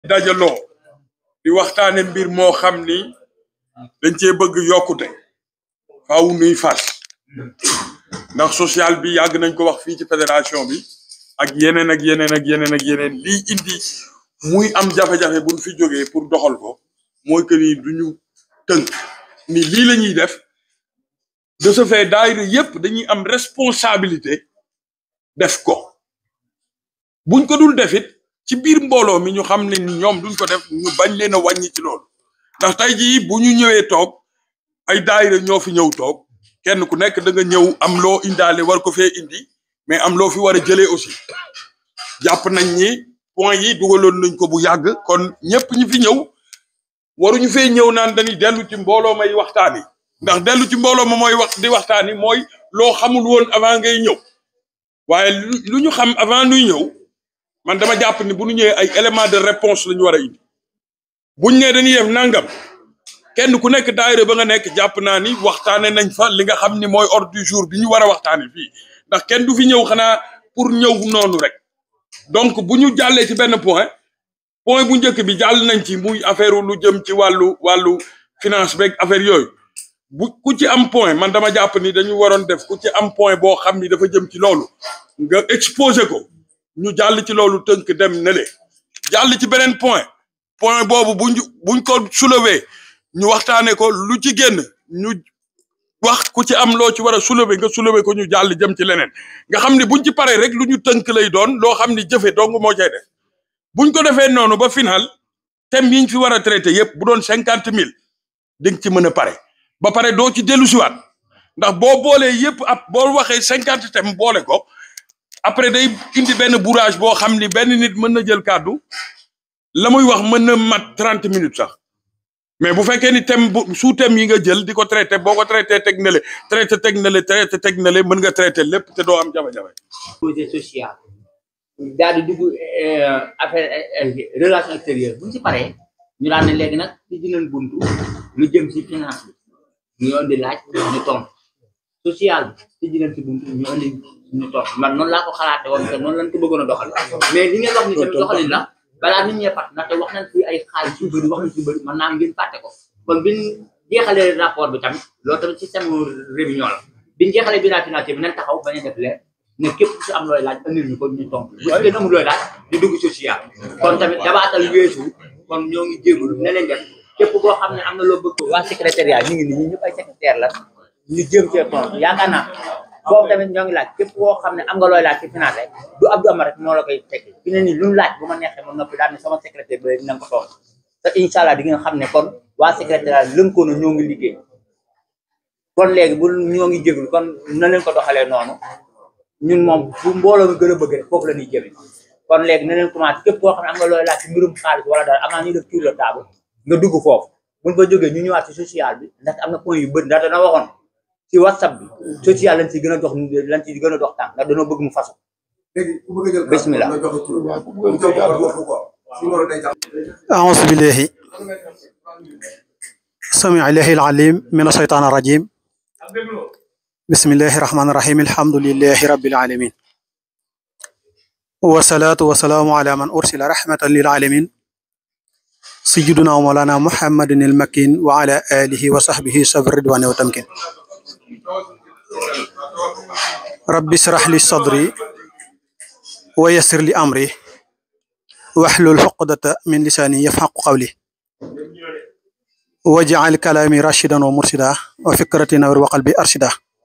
dajaloo di waxtaane mbir moo xam ni dañ cee bëgg yokkute faaw nuy fas ndax social bi yàgg nañ ko wax fii ci fédération bi ak yeneen ak yeneen ak yeneen ak yeneen lii indi muy am jafe-jafe buñ fi jógee pour doxal ko mooy que ni duñu tënk ni lii la ñuy def de ce fait daayira yépp dañuy am responsabilité def ko buñ ko dul defit ci biir mbooloo mi ñu xam ne ni ñoom duñ ko def ñu bañ leen a wàññi ci loolu ndax tey jii bu ñu ñëwee toog ay daayira ñoo fi ñëw toog kenn ku nekk da nga ñëw am loo indaale war ko fee indi mais am loo fi war a jëlee aussi jàpp nañ ni point yi dugaloon nañ ko bu yàgg kon ñëpp ñi fi ñëw waruñu fee ñëw naan dañuy dellu ci mbooloo may waxtaani ndax dellu ci mbooloo ma mooy wax di waxtaani mooy loo xamul woon avant ngay ñëw waaye lu ñu xam avant nuy ñëw man dama jàpp ni bu ñu ñëwee ay élément de réponse la ñu war a indi buñ ne dañuy def nangam kenn ku nekk daayira ba nga nekk jàpp naa ni waxtaane nañ fa li nga xam ni mooy ordre du jour bi ñu war a waxtaane fii ndax kenn du fi ñëw xanaa pour ñëw noonu rek donc bu ñu jàllee ci benn point point bu njëkk bi jàll nañ ci muy affaire lu jëm ci wàllu wàllu finance beeg affaire yooyu bu ku ci am point man dama jàpp ni dañu waroon def ku ci am point boo xam ni dafa jëm ci loolu nga exposé ko ñu jàll ci loolu tënk dem nele jàll ci beneen point point boobu buñ buñ ko soulever ñu waxtaanee ko lu ci génn ñu wax ku ci am loo ci war a soulever nga soulever ko ñu jàll jëm ci leneen nga xam ni buñ ci paree rek lu ñu tënk lay doon loo xam ni jëfe dong moo cay def buñ ko defee noonu ba final thème yi ñu fi war a traité yépp bu doon cinquante mille di nga ci mën a pare ba pare doo ci dellu siwaat ndax boo boolee yépp ab boo waxee cinquante thème boole ko après day indi benn bourrage boo xam ni benn nit mën na jël kàddu la muy wax mën na mat trente minutes sax mais bu fekkee ni thème bu sous thème yi nga jël di ko traité boo ko traité teg na le traité teg na le traité teg na le mën nga traité lépp te doo am jafe-jafe. projet social daal di dugg affaire relation extérieure bu ñu si paree ñu daan ne léegi nag ci dinañ buntu lu jëm si finance bi ñu indi laaj ñu tontu social bi ci dinañ si buntu ñu indi ñu tontu man noonu laa ko xalaate woon te noonu lañ ko bëggoon a doxal mais li ngeen wax ni tamit doxalin la balaa nit ñee fàtt ndaxte wax nañ fi ay xaalis yu bëri wax nañ fi bëri man naa ngeen fàtte ko kon biñ jeexalee rapport bi tamit loolu tamit système réunion la biñ jeexalee bilan financier bi nañ taxaw bañ a def leer ne képp ku si am looy laaj andil ñu ko ñu tontu bu si amul looy laaj di dugg social kon tamit dabaatal weesu kon ñoo ngi jégalu ne leen def képp koo xam ne am na loo bëgg waa secrétariat ñu ngi nii ñëpp ay secrétaire la ñu jëm cee tontu yaakaar naa boobu tamit ñoo ngi laaj képp koo xam ne am nga looy laaj ci finance du Abdou Amar rek moo la koy tekki fi ne nii lu ñu laaj bu ma neexee ma noppi daal ne sama secrétaire bi dina ko tontu te incha allah di ngeen xam ne kon waa secrétariat lënkoo na ñoo ngi liggéey kon léegi bu ñoo ngi jégalu kon na leen ko doxalee noonu ñun moom bu mbooloo mi gën a bëgg rek foofu la ñuy jëme kon léegi na leen commencé képp koo xam ne am nga looy laaj ci mbirum xaalis wala dara avant ñuy def tour de table nga dugg foofu buñ fa jógee ñu ñëwaat ci social bi ndax am na point yu bëri ndax dana waxoon ci whatsapp bi social lañ ci gën a dox lañ ci gën a dox tànk ndax dañoo bëgg mu fasu bismillah أعوذ بالله سمع الله العليم من الشيطان الرجيم بسم الله الرحمن الرحيم الحمد لله رب العالمين والصلاة والسلام على من أرسل رحمة للعالمين سيدنا ومولانا محمد المكين وعلى آله وصحبه صبر الرضوان والتمكين رب اشرح لي صدري ويسر لي أمري واحلل عقدة من لساني يفقه قولي واجعل كلامي راشدا ومرشدا وفكرتي نور وقلبي أرشدا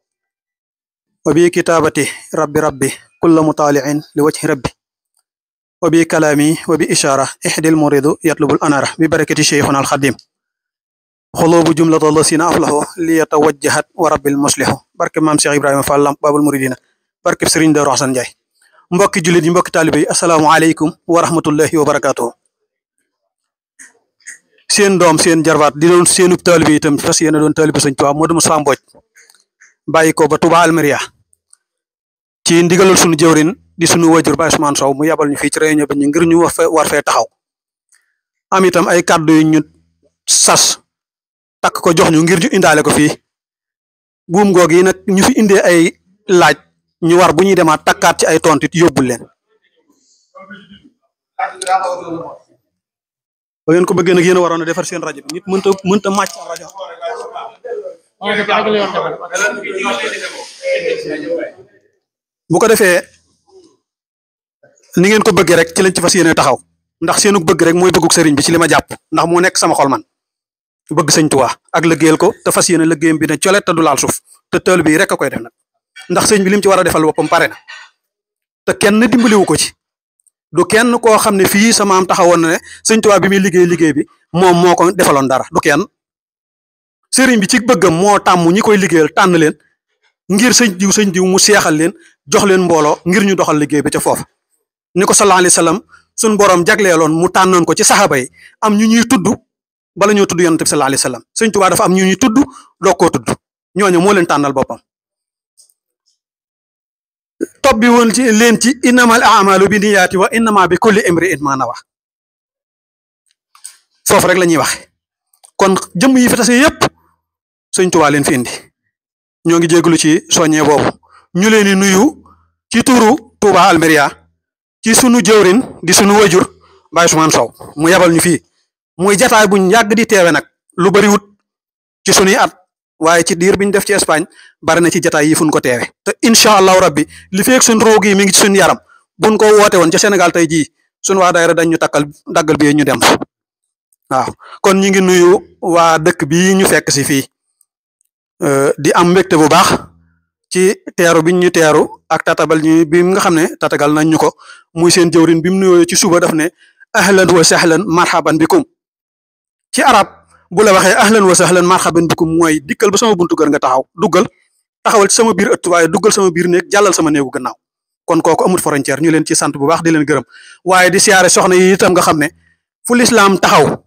وبكتابتي ربي ربي كل مطالع لوجه ربي وبكلامي وبإشارة إحدى المريض يطلب الأنارة ببركة شيخنا الخديم خلوب جملة الذين أفلحوا ليتوجهت ورب المصلح بركة مام شيخ إبراهيم فالله باب المريدين بركة سرين دار حسن جاي mbokki jullit yi mbokki taalibe yi asalaamaaleykum wa rahmatullahi wa barakaatuhu seen doom seen jarbaat di doon seenub taalibe itam fas yéene doon taalibe Sëñ Tuubaa Modou Moussa Mbodj bàyyi ko ba Touba Almeria ci ndigalal sunu jëwrin di sunu wajur Baye Ousmane Sow mu yabal ñu fii ci réunion bi ñu ngir ñu war fee taxaw am itam ay kàddu yu ñu sas takk ko jox ñu ngir ñu indaale ko fii buum goog yi nag ñu fi indee ay laaj ñu war bu ñuy demaat takkaat ci ay tontit yóbbul leen ba ngeen ko bëggee nag yéen a waroon a defar seen rajo bi nit mënta mënta màcc ab rajo bu ko defee ni ngeen ko bëggee rek ci lañ ci fas yéene taxaw ndax seenu bëgg rek mooy bëgguk sëriñ bi ci li ma jàpp ndax moo nekk sama xol man bëgg sëñ Tuubaa ak liggéeyal ko te fas yéene liggéeyam bi ne colet te du laal suuf te tël bi rek a koy def nag ndax sëñ bi lim ci war a defal boppam pare na te kenn dimbaliwu ko ci du kenn koo xam ne fii sama am taxawoon na ne sëñ Tuubaa bi muy liggéey liggéey bi moom moo ko defaloon dara du kenn sëriñ bi ci bëggam moo tàmm ñi koy liggéeyal tànn leen ngir sëñ diw sëñ diw mu seexal leen jox leen mbooloo ngir ñu doxal liggéey bi ca foofa ni ko sallallahu alayhi wasallam suñ borom jagleeloon mu tànnoon ko ci saxaaba yi am ñu ñuy tudd bala ñoo tudd yonent bi sallallahu alayhi wasallam sëñ Tuubaa dafa am ñu ñuy tudd doo koo tudd ñooñu moo leen tànnal boppam topp bi woon ci leen ci innamal a'malu bi niyaati wa innama bi kulli imri'in ma nawa foofu rek la ñuy waxe kon jëmm yi fi tase yépp sëñ Tuubaa leen fi indi ñoo ngi jégalu ci soññee boobu ñu leen di nuyu ci turu Touba Almeria ci sunu jëwrin di sunu wajur Baye Ousmane Sow mu yabal ñu fii muy jataay buñ yàgg di teewe nag lu bari wut ci sunuy at waaye ci diir biñ def ci Espagne bari na ci jataay yi fuñ ko teewe te incha allahu rabbi li feek suñ roog yi mi ngi ci suñu yaram buñ ko woote woon ca Sénégal tey jii suñ waa daayira dañ ñu takkal daggal bi ñu dem waaw kon ñi ngi nuyu waa dëkk bii ñu fekk si fii di am mbégte bu baax ci teeru biñ ñu teeru ak tatabal ñu bi nga xam ne tatagal nañ ñu ko muy seen jëwrin bi mu nuyoo ci suba daf ne ahlan wa sahlan marhaban bikum ci arab bu la waxee ahlan wa sahlan marhaban bikum mooy dikkal ba sama buntu kër nga taxaw duggal taxawal ci sama biir ëtt waaye duggal sama biir néeg jàllal sama néegu gannaaw kon kooku amul frontière ñu leen ci sant bu baax di leen gërëm waaye di siyaare soxna yi itam nga xam ne fu lislaam taxaw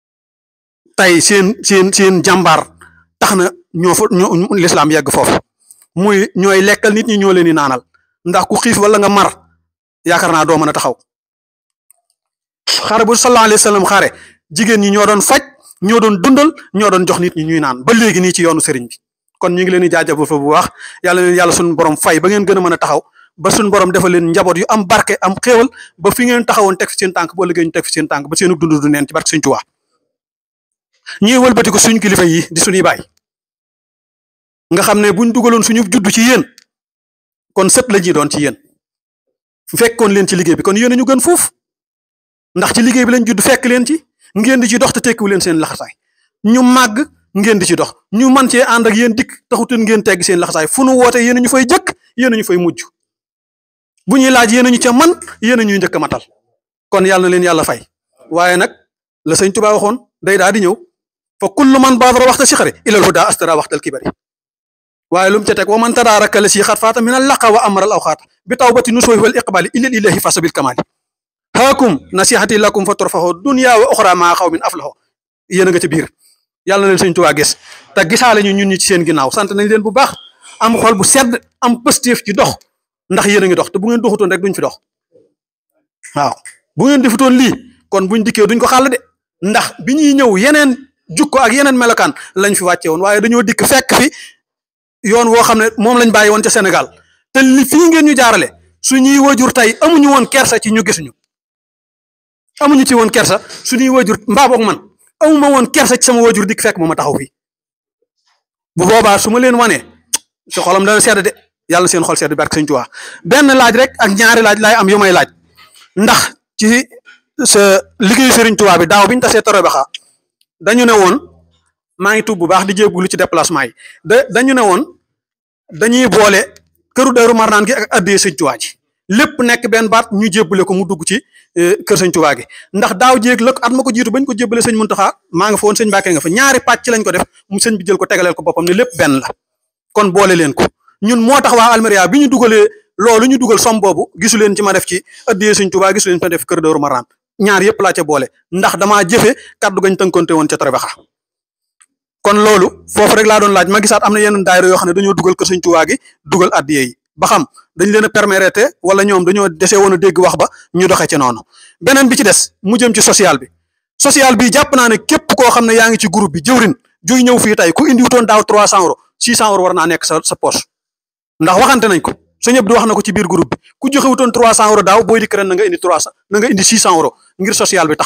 tey seen seen seen jàmbaar tax na ñoo fa ñoo lislaam yegg foofu muy ñooy lekkal nit ñi ñoo leen di naanal ndax ku xiif wala nga mar yaakaar naa doo mën a taxaw xare bu sallallahu alayhi wa sallam xare jigéen ñi ñoo doon faj ñoo doon dundal ñoo doon jox nit ñi ñuy naan ba léegi nii ci yoonu sëriñ bi kon ñu ngi leen di jaajëfal fa bu baax yàlla leen yàlla suñu borom fay ba ngeen gën a mën a taxaw ba suñu borom defal leen njaboot yu am barke am xéewal ba fi ngeen taxawoon teg fi seen tànk boo liggéey ñu teg fi seen tànk ba seenu dund du neen ci barke Sëriñ Tuubaa ñii wëlbati ko suñu kilifa yi di suñuy baay nga xam ne buñ dugaloon suñu judd ci yéen kon sët la ñuy doon ci yéen fekkoon leen ci liggéey bi kon yéen a ñu gën foofu ndax ci liggéey bi lañ judd fekk leen ci ngeen di ci dox te tekkiwu leen seen laxasaay ñu màgg ngeen di ci dox ñu man cee ànd ak yéen dikk taxutoon ngeen tegg seen laxasaay fu nu woote yéen a ñu fay jëkk yéen a ñu fay mujj bu ñuy laaj yéen a ñu ca man yéen a ñuy njëkk a matal kon yàlla na leen yàlla fay waaye nag la sëñ Tuubaa waxoon day daa di ñëw fa kullu man baadara waxta si xare ilal huda astara waxtal kibari waaye lu mu ca teg wa man tadaaraka la si xat faata min al laqa wa amral aw xaata bi tawbati nusuhi wal iqbali illal ilahi fasa bil kamali haakum nasihati lakum fa turfaxoo dunya wa oxra maa xaw min aflaxoo yéen a nga ca biir yàlla na leen sëñ Tuubaa gis te gisaale ñu ñun ñi ci seen ginnaaw sant nañ leen bu baax am xol bu sedd am pëstéef ci dox ndax yéen a ngi dox te bu ngeen doxutoon rek duñ fi dox waaw bu ngeen defutoon lii kon buñ dikkee duñ ko xàll de ndax bi ñuy ñëw yeneen jukko ak yeneen melokaan lañ fi wàcce woon waaye dañoo dikk fekk fi yoon woo xam ne moom lañ bàyyi woon ca Sénégal te li fii ngeen ñu jaarale suñuy wajur tey amuñu woon kersa ci ñu gisuñu amuñu ci woon kersa suñuy wajur mbaa boog man amuma woon kersa ci sama wajur dikk fekk moom ma taxaw fii bu boobaa su ma leen wanee si xolam dana sedd de yàlla seen xol sedd barke Sëñ Tuubaa benn laaj rek ak ñaari laaj laay am yu may laaj ndax ci sa liggéeyu Sëriñ Tuubaa bi daaw biñu tasee Torobaxa dañu ne woon maa ngi tuub bu baax di jéegulu ci déplacement yi da dañu ne woon dañuy boole këru Daaru Marnaan gi ak addee Sëñ Tuubaa ji lépp nekk benn baat ñu jébbale ko mu dugg ci kër Sëñ Tuubaa gi ndax daaw jéeg la at ma ko jiitu bañ ko jébbale sëñ Muntaxa maa nga fa woon sëñ Mbàkke nga fa ñaari pàcc lañ ko def mu sëñ bi jël ko tegaleel ko boppam ne lépp benn la kon boole leen ko ñun moo tax waa Almeria bi ñu dugalee loolu ñu dugal som boobu gisu leen ci ma def ci addee Sëñ Tuubaa gisu leen ci ma def kër Daaru Marnaan ñaar yëpp laa ca boole ndax damaa jëfe kaddu gañ tënkonte woon ca Torobaxa kon loolu foofu rek laa doon laaj ma gisaat am na yeneen daayira yoo xam ne dañoo dugal kër Sëñ Tuubaa gi dugal addiye yi ba xam dañ leen a permettre wala ñoom dañoo dese woon a dégg wax ba ñu doxee ci noonu beneen bi ci des mu jëm ci social bi social bi jàpp naa ne képp koo xam ne yaa ngi ci groupe bi jëwrin juy ñëw fii tey ku indi wutoon daaw 300 euros 600 euros war naa nekk sa sa poche ndax waxante nañ ko sëñ Abdou wax na ko ci biir groupe bi ku joxe wutoon 300 euros daaw booy dikk ren na nga indi 300 na nga indi 600 euros ngir social bi taxaw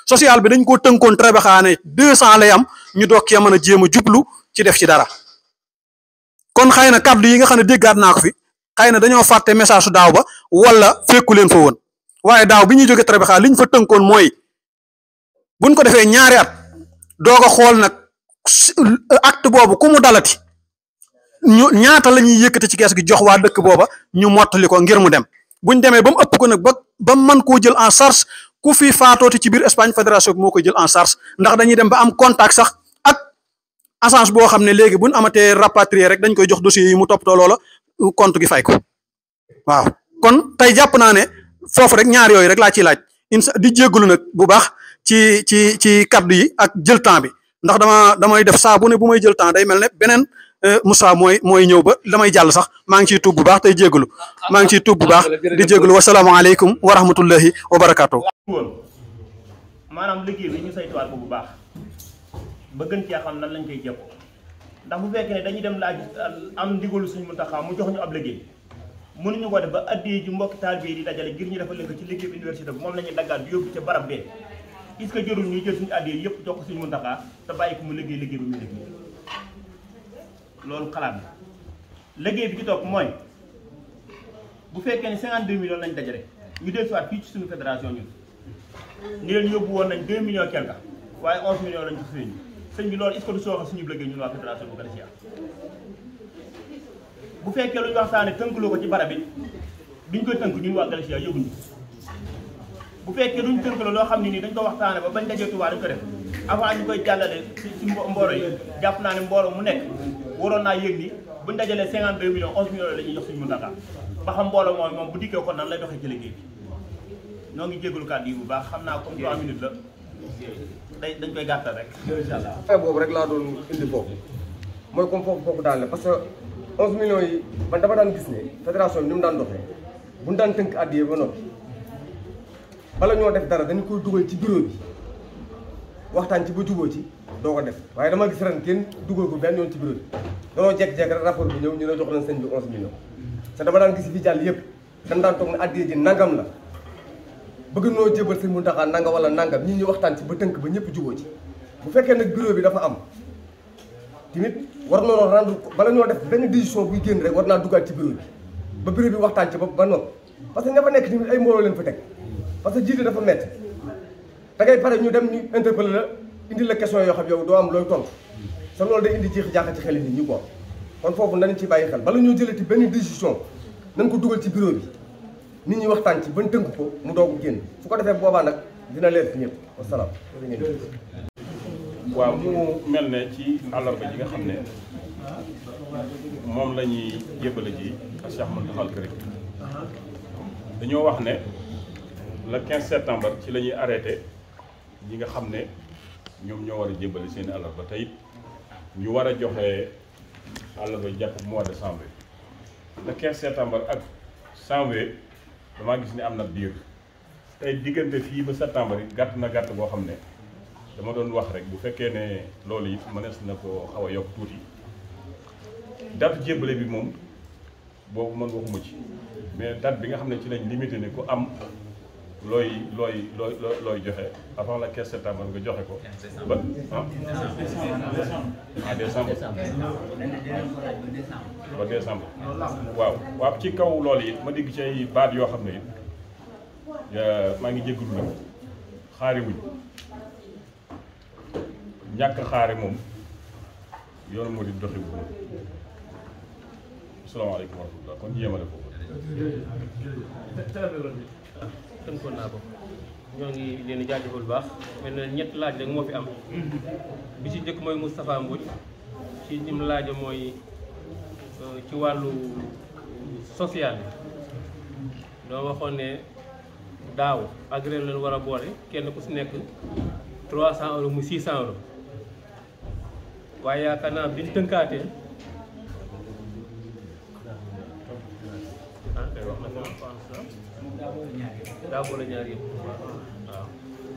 social bi dañ ko tënkoon très baxaane deux cent lay am ñu doog cee mën a jéem a jublu ci def ci dara kon xëy na kàddu yi nga xam ne déggaat naa ko fi xëy na dañoo fàtte message su daaw ba wala fekku leen fa woon waaye daaw bi ñuy jóge très baxaa li ñu fa tënkoon mooy buñ ko defee ñaari at doog a xool nag acte boobu ku mu dalati ñu ñaata la ñuy yëkkati ci kees gi jox waa dëkk booba ñu mottali ko ngir mu dem buñ demee ba mu ëpp ko nag ba ba mën koo jël en charge ku fi faatooti ci biir Espagne fédération bi moo koy jël en charge ndax dañuy dem ba am contact sax ak agence boo xam ne léegi buñ amatee rapatrier rek dañ koy jox dossier yi mu toppatoo loola compte gi fay ko waaw kon tey jàpp naa ne foofu rek ñaar yooyu rek laa ciy laaj insa di jéggalu nag bu baax ci ci ci kaddu yi ak jël temps bi ndax dama damay def saa bu ne bu may jël temps day mel ne beneen Moussa mooy mooy ñëw ba damay jàll sax maa ngi ciy tuub bu baax tey jéggalu maa ngi ciy tuub bu baax di jéggalu wasalaamaaleykum wa rahmatullahi wa barakaatu. woon maanaam liggéey bi ñu saytuwaat ko bu baax ba gën cee xam nan lañ koy jëppoo ndax bu fekkee ne dañuy dem laaj am ndigalu suñu Muntaxa mu jox ñu ab liggéey mënuñu ko def ba addee ji mbokki taalibe yi di dajale ngir ñu defal leen ko ci liggéey bi université bi moom la ñuy daggaat bi yóbbu ca barab bee est-ce que jërul ñuy jël suñu addee yëpp jox ko suñu Muntaxa te bàyyi ko mu liggéey liggéey bi mu liggéey loolu xalaat la liggéey bi ci topp mooy bu fekkee ne 52 millions lañ dajale ñu dellusiwaat fii ci suñu fédération ñun ni leen yóbbu woon nañ 2 millions quelque waaye 11 millions lañ ko sëñ bi sëñ bi loolu est-ce que du sooxe suñu liggéey ñun waa fédération bu Galicia bu fekkee lu ñu waxtaane tënkuloo ko ci barab bi duñ koy tënk ñun waa Galicia yëguñu bu fekkee duñ tënkuloo loo xam ne nii dañ ko waxtaane ba bañ dajee Tuubaa dañ ko def avant ñu koy jàllale ci ci mbooro yi jàpp naa ne mbooro mu nekk waroon naa yëg ni buñ dajalee 52 millions 11 millions la ñuy jox suñu Muntaxa ba xam mbooloo mooy moom bu dikkee kon nan lay doxee ci liggéey bi noo ngi jégalu kàddu yi bu baax xam naa comme 3 minutes la day dañ koy gàttal rek incha allah. fin boobu rek laa doon indi foofu mooy comme foofu foofu daal la parce que 11 millions yi man dama daan gis ne fédération bi ni mu daan doxee bu ñu daan tënk addiye ba noppi bala ñoo def dara dañu koy dugal ci bureau bi waxtaan ci ba jubóo ci doo ko def waaye dama gis ren kenn dugal ko benn yoon ci bureau bi danoo jekk-jekk rek rapport bi ñëw ñu ne jox leen sëñ bi 11 millions te dama daan gis fi jàll yëpp dañ daan toog ne addiye ji nangam la bëgg noo jébal sëñ Muntaxa nanga wala nangam ñi ñu waxtaan ci ba tënk ba ñëpp jubóo ci bu fekkee nag bureau bi dafa am tamit war noonu rendre bala ñoo def benn décision buy génn rek war naa duggaat ci bureau bi ba bureau bi waxtaan ci ba ba noppi parce que ña fa nekk tamit ay mbooloo leen fa teg parce que jiite dafa métti da ngay pare ñu dem ñu interpeller la indi la question yoo xam yow doo am looy tontu sa loolu day indi jeex jaaxa ci xel nit ñi quoi kon foofu nañ ci bàyyi xel bala ñoo jëlati benn décision nañ ko dugal ci bureau bi nit ñi waxtaan ci ban tënk ko mu doog génn su ko defee boobaa nag dina leer fi ñëpp wasalaam. waaw mu mel ne ci àllarba ji nga xam ne moom la ñuy jébbale ji ak Cheikh Mountakha al Karim dañoo wax ne le 15 septembre ci la ñuy arrêté ñi nga xam ne ñoom ñoo war a jébbale seen àllarba te it ñu war a joxe àllarba jàpp mois de janvier le 15 septembre ak janvier damaa gis ne am na biir tey diggante fii ba septembre yi gàtt na gàtt boo xam ne dama doon wax rek bu fekkee ne loolu it mënees na ko xaw a yokk tuuti date jébbale bi moom boobu man waxuma ci mais date bi nga xam ne ci lañ limité ne ku am looy looy looy looy joxe avant la 15 septembre nga joxe ko ba ah décembre ba décembre waaw waaw ci kaw loolu it ma dégg ci ay baat yoo xam ne it maa ngi jégalu nag xaari wuñ ñàkk xaare moom yoonu moo di doxi wu moom asalaamaaleykum wa rahmatulah kon yéemale foofu tënkoon naa ko ñoo ngi leen di jaajëfal bu baax mel na ñett laaj rek moo fi am bi ci njëkk mooy Moustapha Mbodj ci nim laaja mooy ci wàllu social bi doo waxoon ne daaw ak ren leen war a boole kenn ku si nekk 300 euros mu 600 euros waaye yaakaar naa biñ tënkaatee ah kay wax na ko daa boole ñaar yëpp waaw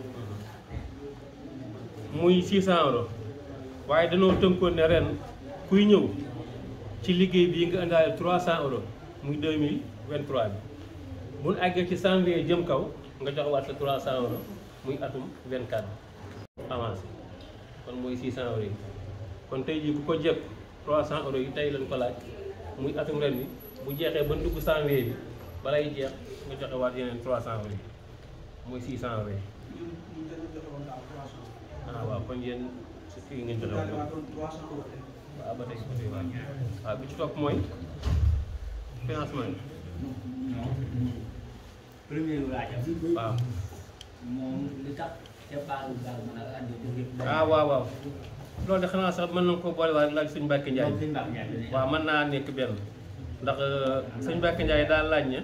muy 600 euros waaye danoo tënkoon ne ren kuy ñëw ci liggéey bii nga indaale 300 euros muy 2023 bi bu ñu àggee ci janvier jëm kaw nga jox waat sa 300 euros muy atum 24 avancé kon mooy 600 euros yi kon tey jii ku ko jëpp 300 euros yi tey lañ ko laaj muy atum ren bi bu jeexee ba dugg janvier bi balay jeex nga joxe waat yeneen 300 euros yi muy 600 euros yi ah waaw kon yéen su kii ngeen joxe woon waaw ba tey ba tey waaw waaw bi ci topp mooy financement bi premier laajam waaw moom li tax ca baalu daal mën a andi dëgg yëpp ah waaw waaw loolu de xanaa sax mën nañu ko boole waat laaj sëñ Mbacke Ndiaye moom sëñ Mbacke Ndiaye dina waaw mën naa nekk benn ndax sëñ Mbacke Ndiaye daal laaj ne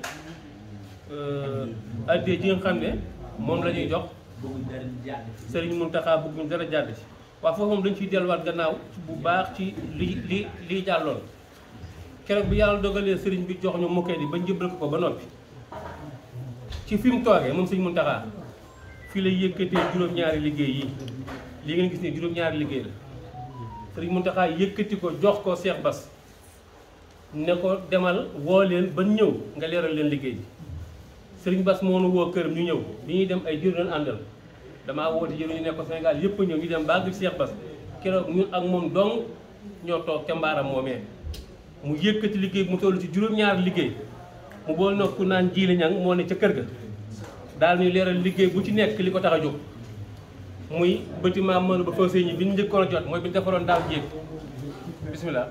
addee ji nga xam ne moom la ñuy jox bëgguñ dara di jàdd Serigne Mountakha bëgguñ dara jàdd ci waaw foofu moom dañ ciy delluwaat gannaaw bu baax ci li li lii jàlloon keroog bi yàlla dogalee Serigne bi jox ñu mokkee di ba njëbbal ko ko ba noppi ci fi mu toogee moom Serigne Mountakha fii lay yëkkatee juróom-ñaari liggéey yi lii ngeen gis ne juróom-ñaari liggéey la Serigne Mountakha yëkkati ko jox ko Cheikh Bass ne ko demal woo leen ba ñëw nga leeral leen liggéey bi Serigne Bass moo nu woo këram ñu ñëw bi ñuy dem ay jur doon àndal damaa woote jëru ñu nekk ko Sénégal yëpp a ñëw ñu dem bàgg Cheikh Bass keroog ñun ak moom dong ñoo toog ca mbaaram moomee mu yëkkati liggéey mu toll ci juróom-ñaari liggéey mu bool na ku naan jiili ñang moo ne ca kër ga daal ñuy leeral liggéey bu ci nekk li ko tax a jóg muy bâtiment mënu ba faussé ñi bi ñu njëkkoon a jot mooy bi ñu defaroon daaw jéeg bismillah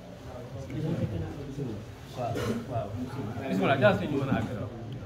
waaw waaw bismillah jaas ñu mën a àgg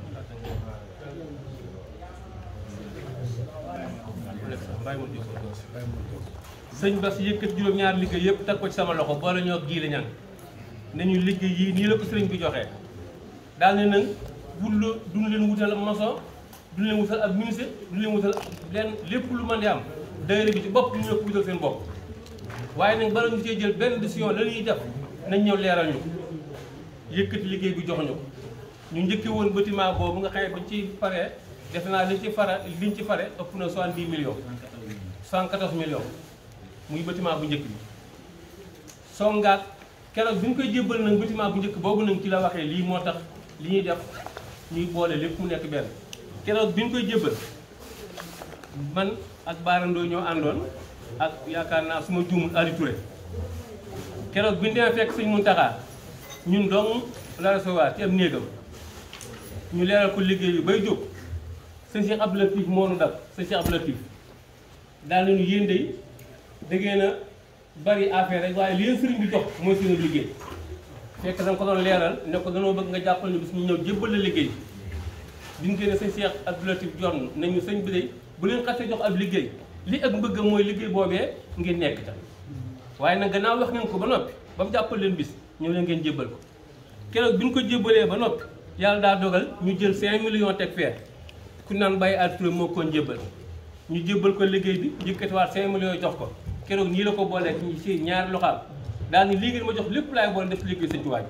sëñ Bass yëkkat juróom-ñaari liggéey yëpp teg ko ci sama loxo boole ñoo giili ñang nañu liggéey yii nii la ko sëriñ bi joxee daal ne nag wut la duñu leen wutal maçon duñu leen wutal ab ministre duñu leen wutal leen lépp lu mën di am daayira bi ci bopp ñu ñoo ko wutal seen bopp waaye nag bala ñu cee jël benn décision la ñuy def nañ ñëw leeral ñu yëkkati liggéey bi jox ñu ñu njëkkee woon bâtiment boobu nga xam ne bañ ci pare def naa liñ ci fara liñ ci pare ëpp na 70 millions 114 millions muy bâtiment bu njëkk bi songaat keroog bi ñu koy jébbal nag bâtiment bu njëkk boobu nag ci la waxee lii moo tax li ñuy def ñuy boole lépp mu nekk benn keroog bi ñu koy jébbal man ak baarandoo ñoo àndoon ak yaakaar naa su ma juumul Ali Touré keroog bi ñu demee fekk sëñ Mountakha ñun dong la recevoir ci am néegam ñu leeral ko liggéey bi bay jóg sëñ Cheikh Abdou Latif moo nu dab sëñ Cheikh Abdou Latif daal nañu yéen de da ngeen a bari affaire rek waaye li leen sëriñ bi jox mooy seen liggéey fekk da nga ko doon leeral ne ko danoo bëgg nga jàppal ñu bis ñu ñëw jébbal la liggéey bi ñu génne sëñ Cheikh Abdou Latif jonn nañu sëñ bi de bu leen xasee jox ab liggéey li ak mbëgg mooy liggéey boobee ngeen nekk ta waaye nag gannaaw wax ngeen ko ba noppi ba mu jàppal leen bis ñëw leen ngeen jébbal ko keroog bi ñu ko jébbalee ba noppi yàlla daa dogal ñu jël 5 millions teg feer ku naan bàyyi altura moo koon jébbal ñu jébbal ko liggéey bi yëkkatiwaat 5 millions jox ko keroog nii la ko boolee ci si ñaari loxaam daal ni lii ngeen ma jox lépp laay boole def liggéey sëñ Tuubaa bi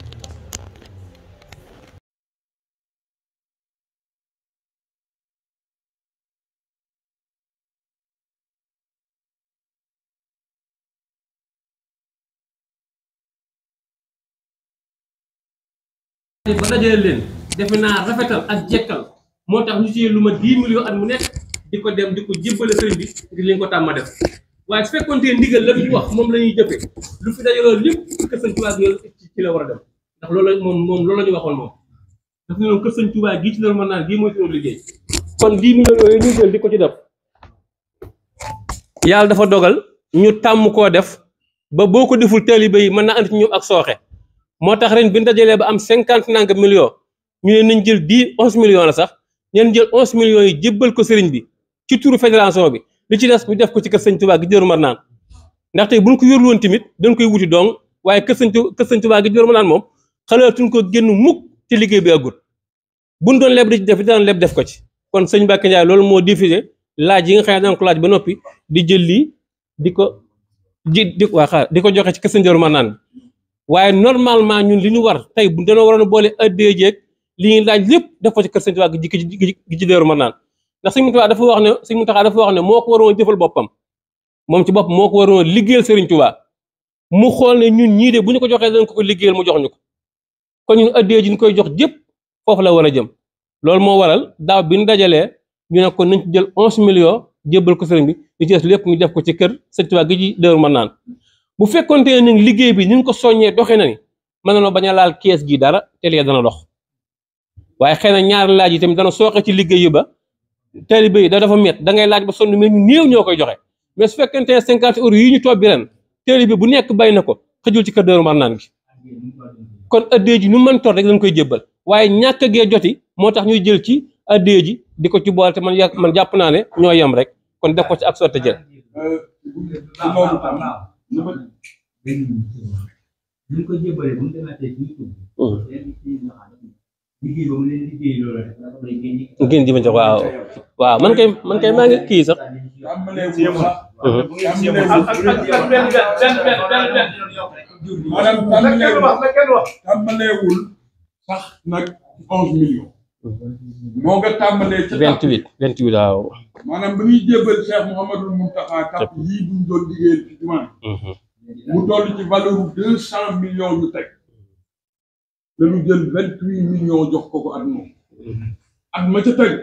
ba dajale leen defe naa rafetal ak jekkal moo tax ñu ci lu ma 10 millions at mu nekk di ko dem di ko jébbale sëriñ bi di leen ko tàmma def waaye su fekkoon te ndigal la ñu wax moom la ñuy jëfee lu fi dajaloo lépp kër sëñ Tuubaa gi ci la war a dem ndax loolu moom moom loolu la ñu waxoon moom daf ne noonu kër sëñ Tuubaa gii ci la mën naan gii mooy suñu liggéey kon 10 millions yooyu ñu jël di ko ci def yàlla dafa dogal ñu tàmm koo def ba boo ko deful taalibe yi mën naa andi ci ñoom ak sooxe moo tax ren bi ñu dajalee ba am cinquante nanga millions ñu ne nañ jël dix onze millions la sax ñeen jël onze millions yi jébbal ko sëriñ bi ci turu fédération bi li ci des ñu def ko ci kër sëñ Tuubaa gi jëru mar naan ndaxte buñ ko yorlu woon tamit dañ koy wuti dong waaye kër sëñ kër sëñ Tuubaa gi jëru mar naan moom xalaatuñ ko génn mukk ci liggéey bi àggul buñ doon leb di ci def daan leb def ko ci kon sëñ Mbacke Ndiaye loolu moo diffusé laaj yi nga xam ne daan ko laaj ba noppi di jël lii di ko di di waa xaar di ko joxe ci kër sëñ jëru mar naan waaye normalement ñun li ñu war tey bu dañoo waroon a boole addee jeeg li ñuy laaj lépp def ko ci kër sëñ Tuubaa gi gi ci Daaru Marnaan ndax sëñ Muntaxaa dafa wax ne sëñ Muntaxaa dafa wax ne moo ko waroon jëfal boppam moom ci bopp moo ko waroon liggéeyal Sëriñ Tuubaa mu xool ne ñun ñii de bu ñu ko joxee dañ ko ko liggéeyal mu jox ñu ko kon ñun addee ji ñu koy jox jëpp foofu la war a jëm loolu moo waral daaw bi ñu dajalee ñu ne kon nañ ci jël onze millions jébbal ko sëriñ bi li ci des lépp ñu def ko ci kër sëñ Tuubaa gi ci Daaru Marnaan bu fekkonte ne nag liggéey bi ni ñu ko soññee doxee na ni mën na noo bañ a laal kees gi dara te lee dana dox waaye xëy na ñaari laaj yi tamit dana sooxe ci liggéey yi ba taalibe yi da dafa met da ngay laaj ba sonn mais ñu néew ñoo koy joxe mais su fekkente ne cinquante euros yi ñu toog bi ren taalibe bu nekk bay na ko xëjul ci kër Daaru Marnaan gi kon addee ji nu mën toll rek lañ koy jébbal waaye ñàkk gee joti moo tax ñuy jël ci addee ji di ko ci boole te man yà man jàpp naa ne ñoo yem rek kon def ko ci ak sotte jël ci loolu tam li ma ñu ko jébbalee bu ñu demaatee ci YouTube. leen ci nga xam ne liggéey ba mu leen liggéey loolu rek dafa koy génne. ngeen di ma jox waaw waaw man kay man kay maa ngi kii sax tàmbalee wu sax bu ngeen si yemoon maanaam tàmbaleewul tàmbaleewul sax nag onze millions moo nga tàmbalee ca vingt huit vingt huit waaw maanaam ba ñuy jébbal Cheikh Mouhamadul Mountakha kàpp yii buñ doon liggéeyal ci jumaa mu toll ci valeur deux cent millions ñu teg dañu jël vingt huit millions jox ko ko at moom at ma ca teg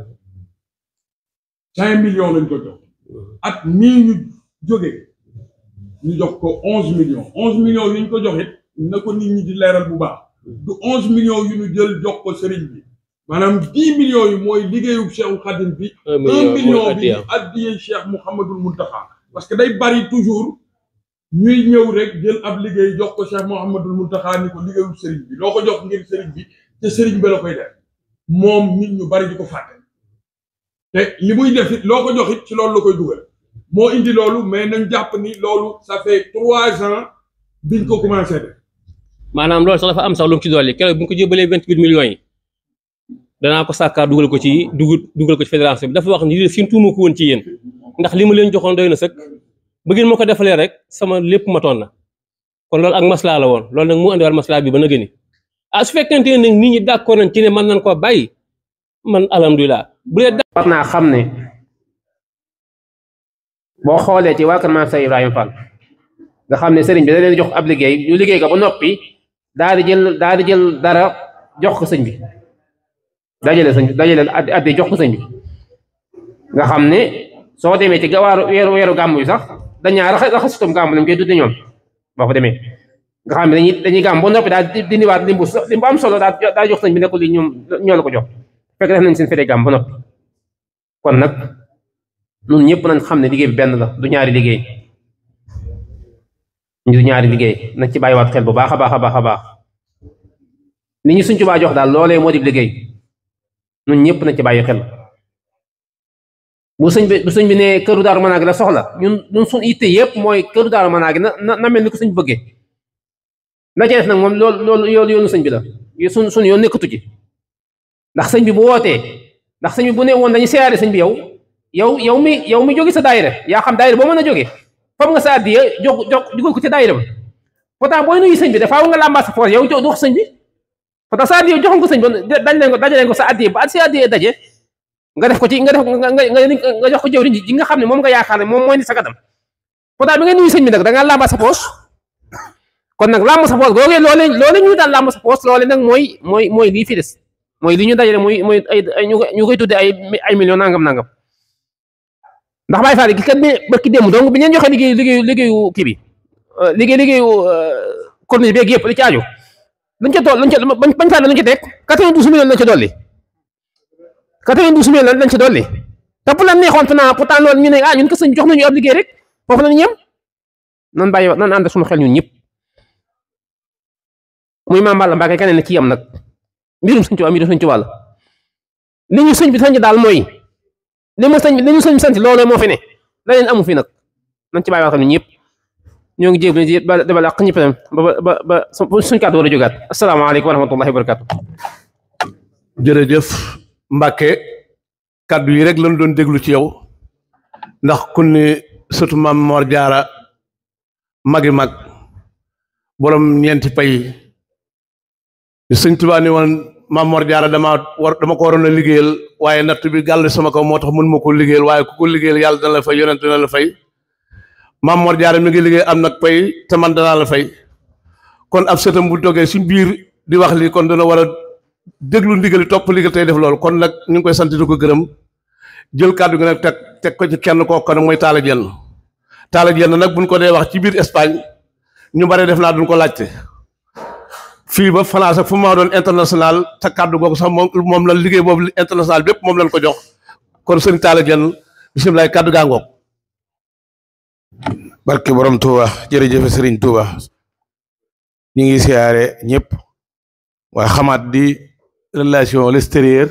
cinq millions lañ ko jox at mii ñu jóge ñu jox ko onze millions onze millions yi ñu ko jox it na ko nit ñi di leeral bu baax du onze millions yu ñu jël jox ko sëriñ bi maanaam dix millions yi mooy liggéeyu Cheikh Khadim bi un million bi di addiyee Cheikh Mouhamadul Mountakha parce que day bari toujours ñuy ñëw rek jël ab liggéey jox ko Cheikh Mouhamadul Mountakha ni ko liggéeyu sëriñ bi loo ko jox ngir sëriñ bi te sëriñ bi la koy def moom nit ñu bari di ko fàtte te li muy def it loo ko jox it ci loolu la koy dugal moo indi loolu mais nañ jàpp ni loolu ça fait trois ans biñ ko commencé def maanaam loolu sax dafa am sax lu mu ci dolli keroog bu ñu ko jébbalee vingt huit millions yi danaa ko sàkkaar dugal ko ci dugal dugal ko ci fédération bi dafa wax ni lii sin tuuma ko woon ci yéen ndax li ma leen joxoon doy na sëkk ba ngeen ma ko defalee rek sama lépp matoon na kon loolu ak maslaa la woon loolu nag mu andiwaat maslaa bi ba na gëni ah su fekkente ne nag nit ñi d'accord nañ ci ne mën nañ koo bàyyi man alhamdulilah bu dee war naa xam ne boo xoolee ci waa kër maam Seex Ibrahima Fall nga xam ne sëriñ bi da leen jox ab liggéey ñu liggéey ko ba noppi daal di jël daal di jël dara jox ko sëñ bi dajale sëñ dajale addi jox ko sëñ bi nga xam ne soo demee ci gawaaru weeru weeru gàmm yi sax dañaa raxa raxasitum gàmm lañ koy tudde ñoom boo fa demee nga xam ne dañuy dañuy gàmm ba noppi daal di dindiwaat limbu limbu am solo daal daal jox sëñ bi ne ko li ñoom ñoo la ko jox fekk def nañ seen fete gàmm ba noppi kon nag ñun ñëpp nañ xam ne liggéey bi benn la du ñaari liggéey du ñaari liggéey nañ ci bàyyiwaat xel bu baax a baax a baax a baax li ñu suñ Tuubaa jox daal loolee moo di liggéey ñun ñëpp nañ ci bàyyi xel bu sëñ bi bu sëñ bi ne këru daaru manaagi la soxla ñun ñun suñ itte yëpp mooy këru daaru manaagi na na na mel ni ko sëñ bëggee la ca def nag moom loolu loolu yoonu yoonu sëñ bi la suñ suñ yoon nekkatu ci ndax sëñ bi bu wootee ndax sëñ bi bu ne woon dañu siyaare sëñ bi yow yow yow mi yow mi jóge sa daayira yaa xam daayira boo mën a jóge fam nga sa addiya jox jox dugal ko ci daayira ba pourtant booy nuyu sëñ bi dafaa nga làmbaa sa poos yow jox du wax sëñ bi parce que sa addiya joxoon ko sëñ bi dañ leen ko dajaleen ko sa addiya ba sa addiya daje nga def ko ci nga def nga nga jox ko jëwriñ ji nga xam ne moom nga yaakaar ne moom mooy ni sa kanam pourtant bi nga nuyu sëñ bi nag da ngaa làmbaa sa poos kon nag làmb sa poos googee loole loole ñu daan làmb sa poos loole nag mooy mooy mooy lii fi des mooy li ñu dajale muy mooy ay ñu koy tudde ay ay millions nangam nangam ndax Baye Fall gi kat bi barki démb donc bi ngeen joxe liggéey liggéeyu liggéeyu kii bi liggéey liggéeyu corniche beeg yëpp li ci aju luñ ca toll luñ ca bañ bañ fànn luñ ca teg quatre-vingt-douze millions lañ ca dolli quatre-vingt-douze millions lañ ca dolli te bu la neexoon fanaa pourtant loolu ñu ne ah ñun ko sëñ jox nañu ab liggéey rek foofu la ñu yem nan bàyyi nan ànd suñu xel ñun ñëpp muy Maam Balla Mbacke keneen ci yem nag mbirum sëñ Tuubaa mbirum sëñ Tuubaa la li ñu sëñ bi sañ daal mooy li mu sëñ li ñu sëñ sant loolu moo fi ne leneen amu fi nag nañ ci bàyyi wax ñun ñëpp ñoo ngi jéem a ba dabal ak ñëpp ba ba ba suñ kàddu war a jógaat asalaamaaleykum wa rahmatullahi wa barakatu jërëjëf Mbacke kàddu yi rek lañ doon déglu ci yow ndax ku ne surtout maam Mor Jaara magi mag borom ñeenti pay sëñ Tuubaa ni woon maam Mor Jaara dama war dama ko waroon a liggéeyal waaye natt bi gàll sama kaw moo tax mën ma ko liggéeyal waaye ku ko liggéeyal yàlla dana la fay yonent dana la fay maam Mor Jaara mi ngi liggéey am nag pay te man danaa la fay kon ab sëtam bu toggee suñ biir di wax lii kon dana war a déglu ndigali topp liggéey tey def loolu kon nag ñu ngi koy sant di ko gërëm jël kàddu gi nag teg teg ko ci kenn kooku nag mooy Talla Diène Talla Diène nag buñ ko dee wax ci biir Espagne ñu bari def naa duñ ko laajte fii ba France ak fu ma doon international te kàddu googu sax moom moom la liggéey boobu international bépp moom lañ ko jox kon sëñ Talla Diène bisimilah kàddu gaa ngoog barke borom Touba jërëjëf Serigne Touba ñu ngi siyaare ñëpp waaye xamaat di relation l'extérieur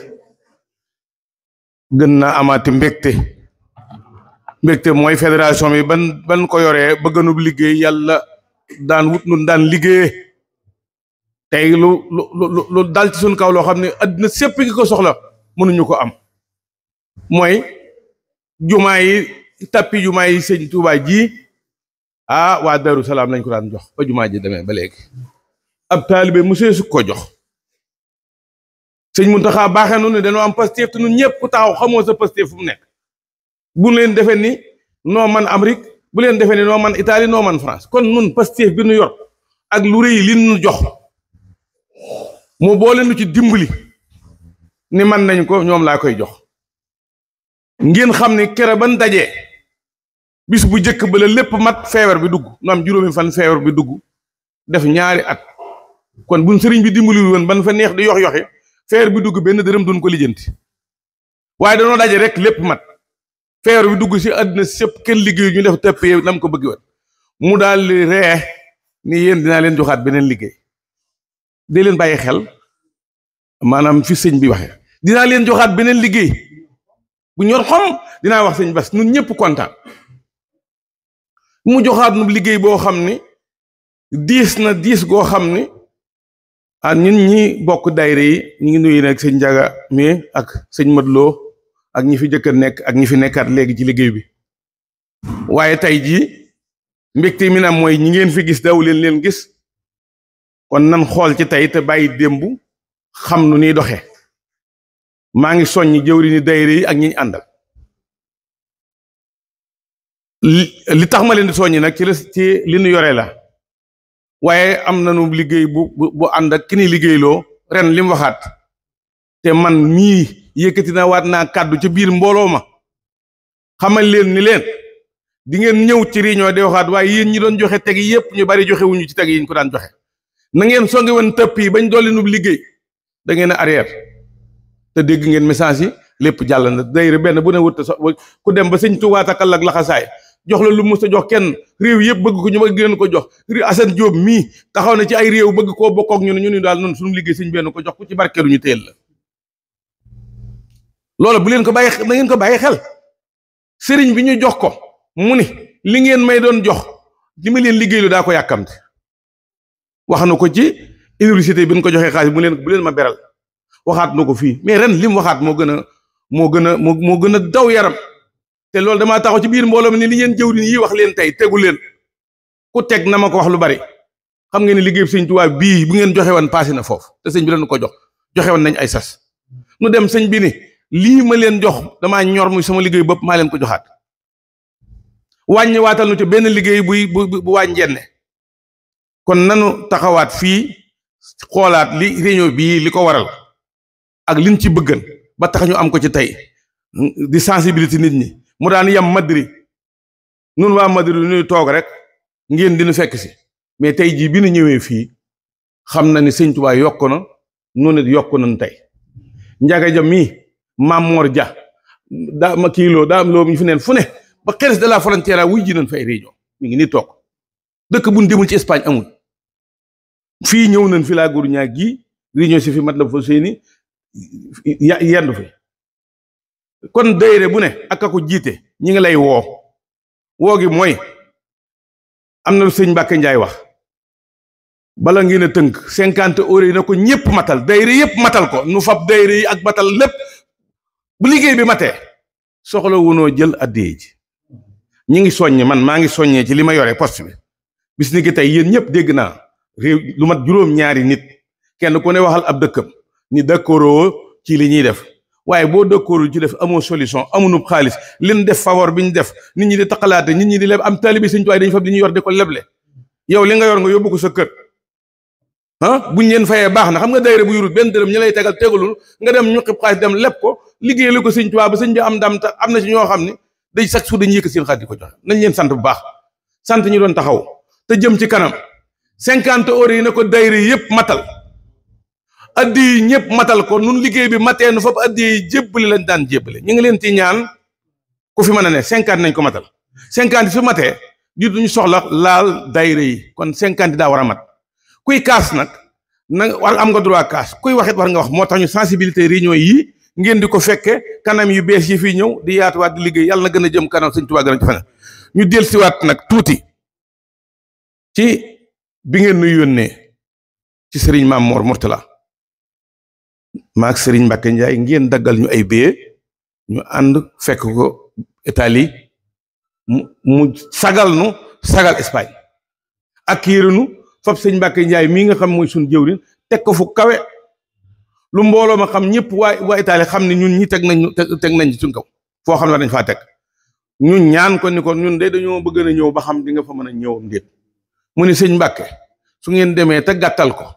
gën na amaati mbégte mbégte mooy fédération bi ban ban ko yoree ba gënub liggéey yàlla daan wut nun daan liggéeyee tey lu lu lu lu dal ci suñ kaw loo xam ne addina sépp gi ko soxla mënuñu ko am mooy jumaa yi tappi jumaa yi sëñ Touba ji ah waa Darou Salaam lañ ko daan jox ba jumaa ji demee ba léegi ab taalibe monsieur su ko jox sëñ Muntaxa baaxee nu ne dañoo am Pastef te ñun ñëpp ku taxaw xamoo sa Pastef fu mu nekk bu leen defee ni noo man Amérique bu leen defee ni noo man Italie noo man France kon nun Pastef bi nu yor ak lu rëy li nu jox moo boole nu ci dimbali ni man nañ ko ñoom laa koy jox ngeen xam ne kere ban dajee bis bu njëkk ba la lépp mat feebar bi dugg nu am juróomi fan feebar bi dugg def ñaari at kon buñ sëriñ bi dimbali woon ban fa neex di yox yoxi feebar bi dugg benn dërëm duñ ko lijjanti waaye danoo daje rek lépp mat feebar bi dugg si àddina sëpp kenn liggéey ñu def tëppee nam ko bëgg woon mu daal di ree ni yéen dinaa leen joxaat beneen liggéey di leen bàyyi xel maanaam fi sëñ bi waxee dinaa leen joxaat beneen liggéey bu ñor xom dinaa wax sëñ bas ñun ñëpp kontaan mu joxaat nu liggéey boo xam ni diis na diis goo xam ni ah ñun ñi bokk daayira yi ñu ngi nuyu nag sëñ Njaga mi ak sëñ Madloo ak ñi fi jëkk a nekk ak ñi fi nekkaat léegi ci liggéey bi waaye tey jii mbégte mi naam mooy ñi ngeen fi gis daw leen leen gis kon nan xool ci tey te bàyyi démb xam nu niy doxe maa ngi soññ jëwri ni daayira yi ak ñi ñu àndal li tax ma leen di soññi nag ci la ci li nu yore la waaye am nañu liggéey bu bu bu ànd ak ki ni liggéeyloo ren li mu waxaat te man mii yëkkati na waat naa kàddu ca biir mbooloo ma xamal leen ni leen di ngeen ñëw ci réunion di waxaat waaye yéen ñi doon joxe teg yi yëpp ñu bari joxe wuñu ci teg yi ñu ko daan joxe na ngeen songe woon tëpp yi bañ dolli nu liggéey da ngeen a arrière te dégg ngeen message yi lépp jàll na dayre benn bu ne wut so ku dem ba sëñ Tuubaa takkal ak laxasaay jox la lu mu sa jox kenn réew yëpp bëgg ko ñu bëgg leen ko jox Assane Diop mii taxaw na ci ay réew bëgg koo bokk ak ñu ne ñu ni daal noonu suñu liggéey sëñ benn ko jox ku ci barkeelu ñu téel la loolu bu leen ko bàyyi na ngeen ko bàyyi xel sëriñ bi ñu jox ko mu ni li ngeen may doon jox li ma leen liggéeylu daa ko yàkkamte wax na ko ci université bi ñu ko joxee xaalis mu leen bu leen ma beral waxaat na ko fii mais ren li mu waxaat moo gën a moo gën a moo moo gën a daw yaram te loolu damaa taxaw ci biir mbooloo mi ni li ngeen jëwriñ yi wax leen tey tegu leen ku teg na ma ko wax lu bari xam ngeen ne liggéey sëñ Tuubaa bii bu ngeen joxe woon passé na foofu te sëñ bi dañu ko jox joxe woon nañ ay sas nu dem sëñ bi ni lii ma leen jox damaa ñor muy sama liggéey bopp maa leen ko joxaat wàññi waatal nu ci benn liggéey buy bu bu wàññeenne kon nanu taxawaat fii xoolaat li réunion bii li ko waral ak liñ ci bëggan ba tax ñu am ko ci tey di sensibilité nit ñi mu daan yem Madrid nun waa Madrid ñuy toog rek ngeen dinu fekk si mais tey jii bi nu ñëwee fii xam na ni sëñ Tuubaa yokk na nu nit yokk nañ tey njaga ja mii Mamor Dia daa ma kiiloo daa am loo ñu fi neen fu ne ba Jerez de la Frontera wuy ji nañ fa ay réunion mi ngi nii toog dëkk bu ñu demul ci Espagne amul fii ñëw nañ fi laa góor ñaag gii réunion si fi mat la fa seeni yendu fi kon dayre bu ne ak a ko jiite ñi ngi lay woo woo gi mooy am na lu sëñ Mbàkke Njaay wax bala ngeen a tënk cinquante euros yi na ko ñëpp matal dayre yëpp matal ko nu fab dayre yi ak matal lépp bu liggéey bi matee soxla wunoo jël addee ji ñi ngi soññe man maa ngi soññee ci li ma yore poste bi bis ni ki tey yéen ñëpp dégg naa réew lu mat juróom-ñaari nit kenn ku ne waxal ab dëkkam ni d'accord ci li ñuy def waaye boo dëkkoorul ci def amoo solution amuñu xaalis leen def favor bi ñu def nit ñi di taqalaate nit ñi di leb am taalibi Sëñ Tuubaa dañu fab di ñu yor di ko leble yow li nga yor nga yóbbu ko sa kër ah buñ leen fayee baax na xam nga dayre bu yurut benn dërëm ñu lay tegal tegalul nga dem ñu xib xaalis dem lépp ko liggéey la ko sëñ Tuubaa ba sëñ bi am ndam te am na ci ñoo xam ne day chaque jour dañuy yëkk seen xaalis di ko joxe nañ leen sant bu baax sant ñu doon taxaw te jëm ci kanam cinquante euros yi na ko dayre yëpp matal addi yi ñëpp matal ko nun liggéey bi matee nu foofu addi yi jébbali lañ daan jébbale ñu ngi leen ci ñaan ku fi mën a ne cinquante nañ ko matal cinquante su matee di duñu soxla laal dayre yi kon cinquante daa war a mat kuy kaas nag na war am nga droit kaas kuy waxit war nga wax moo tax ñu sensibilité réunion yi ngeen di ko fekke kanam yu bees yi fii ñëw di yaatuwaat di liggéey yàlla na gën a jëm kanam sëñ Tuubaa gën a ci ñu dellusiwaat nag tuuti ci bi ngeen nu yónnee ci sëriñ Maam Mor Mourtala maak sëriñ Mbàkke Njaay ngeen daggal ñu ay billets ñu ànd fekk ko Italie mu mu sagal nu sagal Espagne ak yérinu fab sëñ Mbàkke Njaay mii nga xam mooy suñu jëwriñ teg ko fu kawe lu mbooloo ma xam ñëpp waa waa Italie xam ne ñun ñi teg nañ teg nañ ci suñ kaw foo xam ne dañ faa teg ñun ñaan ko ni ko ñun de dañoo bëgg a ñëw ba xam di nga fa mën a ñëw ndéet mu ni sëñ Mbàkke su ngeen demee te gàttal ko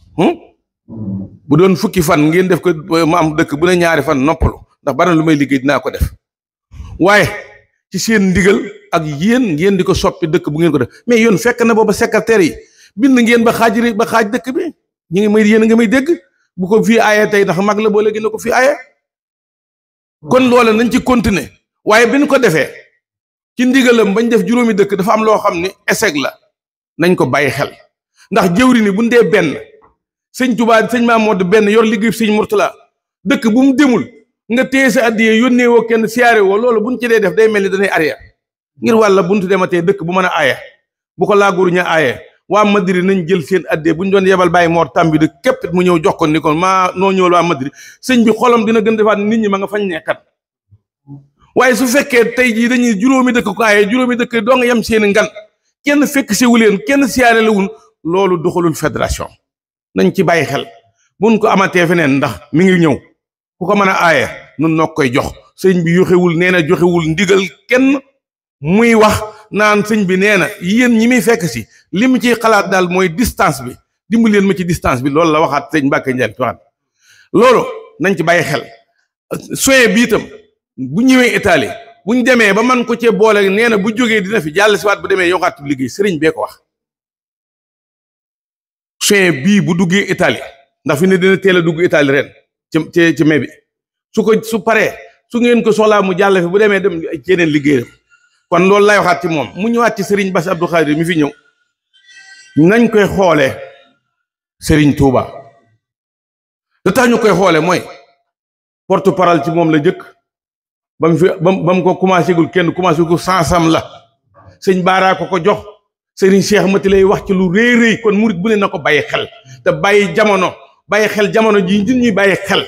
bu doon fukki fan ngeen def ko ma am dëkk bu ne ñaari fan noppalu ndax bari na lu may liggéey dinaa ko def waaye ci seen ndigal ak yéen ngeen di ko soppi dëkk bu ngeen ko def mais yoon fekk na booba secrétaire yi bind ngeen ba xaaj ba xaaj dëkk bi ñu ngi may yéen a nga may dégg bu ko fii aaye tey ndax mag la boo léegi na ko fii aaye kon loole nañ ci continuer waaye bi ñu ko defee ci ndigalam bañ def juróomi dëkk dafa am loo xam ni échec la nañ ko bàyyi xel ndax jëwri ni bu ñu dee benn sëñ Tuubaa sëñ Maamoor benn yor liggéey sëñ Murtala dëkk bu mu demul nga téye sa addiyee yónnee woo kenn siyaare woo loolu buñ ci dee def day mel ni danay arrière ngir wàlla buntu dematee dëkk bu mën a aaye bu ko laaguru ña aaye waa Madrid nañ jël seen addee bu ñu doon yebal bàyyi moor tàmbi de képp mu ñëw jox ko ni ko maa noo ñëwal waa Madrid sëñ bi xolam dina gën defaat nit ñi ma nga fañ nekkat waaye su fekkee tey jii dañuy juróomi dëkk ko aaye juróomi dëkk doo nga yem seen ngan kenn fekk si wu leen kenn siyaare la wun loolu doxalul fédération nañ ci bàyyi xel buñ ko amatee feneen ndax mi ngi ñëw ku ko mën a aaye nun noo koy jox sëñ bi yoxewul nee na joxewul ndigal kenn muy wax naan sëñ bi nee na yéen ñi muy fekk si li mu ciy xalaat daal mooy distance bi dimbali leen ma ci distance bi loolu la waxaat sëñ Mbàkke Njaay waxaat loolu nañ ci bàyyi xel soin bi itam bu ñëwee Italie buñ demee ba man ko cee boole nee na bu jógee dina fi jàll si waat bu demee yokkaat liggéey sëriñ bee ko wax soin bii bu duggee Italie ndax fi ne dina teel a dugg Italie ren ci ci ci mai bi su ko su paree su ngeen ko soxlaa mu jàll fi bu demee dem ci yeneen liggéeyam kon loolu lay waxaat ci moom mu ñëwaat ci Serigne Bass Abdou Khadir mi fi ñëw nañ koy xoolee Serigne Touba lu tax ñu koy xoolee mooy porte parole ci moom la jëkk ba mu fi ba mu ko commencé gul kenn commencé gul sansam la sëñ Baara ko ko jox. Sëriñ Cheikh Mati lay wax ci lu rëy rëy kon murit bu ne na ko bàyyi xel te bàyyi jamono bàyyi xel jamono ji nit ñuy bàyyi xel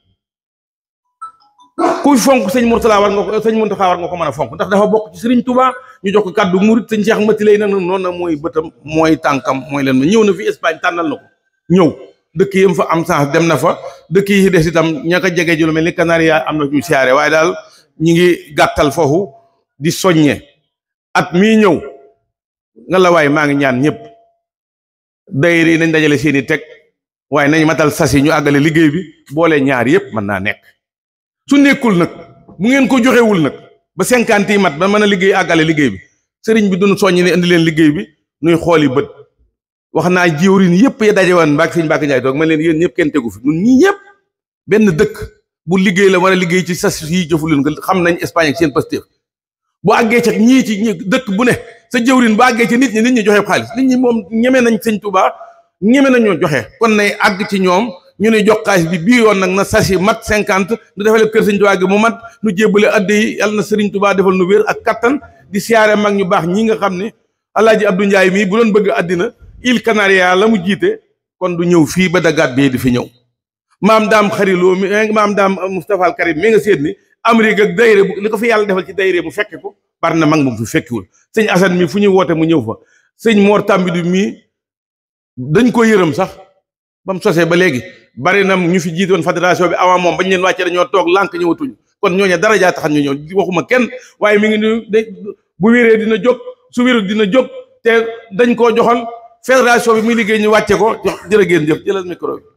kuy fonk sëñ Mourtala war nga ko sëñ Mountakha war nga ko mën a fonk ndax dafa bokk ci Sëriñ Touba ñu jox ko kàddu murit sëñ Cheikh Mati lay nag noonu na mooy bëtam mooy tànkam mooy leen ma ñëw na fi Espagne tànnal na ko ñëw dëkk yi fa am sens dem na fa dëkk yi des itam ña ko jege ju lu mel ni Canaria am na ñu siyaare waaye daal ñi ngi gàttal foofu di soññe at mii ñëw nga la waaye maa ngi ñaan ñëpp dayri nañ dajale seeni teg waaye nañ matal sasi ñu àggale liggéey bi boole ñaar yëpp mën naa nekk su nekkul nag bu ngeen ko joxewul nag ba cinquante yi mat ba mën a liggéey àggale liggéey bi sëriñ bi duñu soññi ne indi leen liggéey bi nuy xooli bët wax naa jiwrin yëpp ya daje woon mbaak sëñ Mbàkke Njaay toog man leen yéen ñëpp kenn tegu fi ñun ñii ñëpp benn dëkk bu liggéey la war a liggéey ci sas yi jëfu leen ko xam nañ Espagne ak seen Pastef bu àggee ca ñii ci dëkk bu ne sa jëwrin bu àggee ci nit ñi nit ñi joxe xaalis nit ñi moom ñeme nañ sëñ Touba ñeme nañoo joxe kon nay àgg ci ñoom ñu ne jox xaalis bi bii yoon nag na sasi mat cinquante nu defale kër sëñ Touba gi mu mat nu jébbale adde yi yàlla na sëriñ Touba defal nu wér ak kattan di siyaare mag ñu baax ñi nga xam ne alaaji Abdou Ndiaye mii bu doon bëgg àddina île Canaria la mu jiite kon du ñëw fii ba dagaat bii di fi ñëw maam daam xariloo mi maam daam Moustapha al Karim mi nga seet ni Amérique ak dayre bu li ko fi yàlla defal ci dayre mu fekke ko bari na mag mu fi fekkiwul sëñ Assane mi fu ñuy woote mu ñëw fa sëñ Mor Tambidu mii dañ ko yërëm sax ba mu sosee ba léegi bari na ñu fi jiitoon fédération bi avant moom bañ leen wàccee dañoo toog lànk ñëwatuñu kon ñooñu dara jaa tax ñu ñëw waxuma kenn waaye mi ngi ni bu wéree dina jóg su wérul dina jóg te dañ koo joxoon fédération bi muy liggéey ñu wàcce ko jox jërë ngeen jëf jëlal micro bi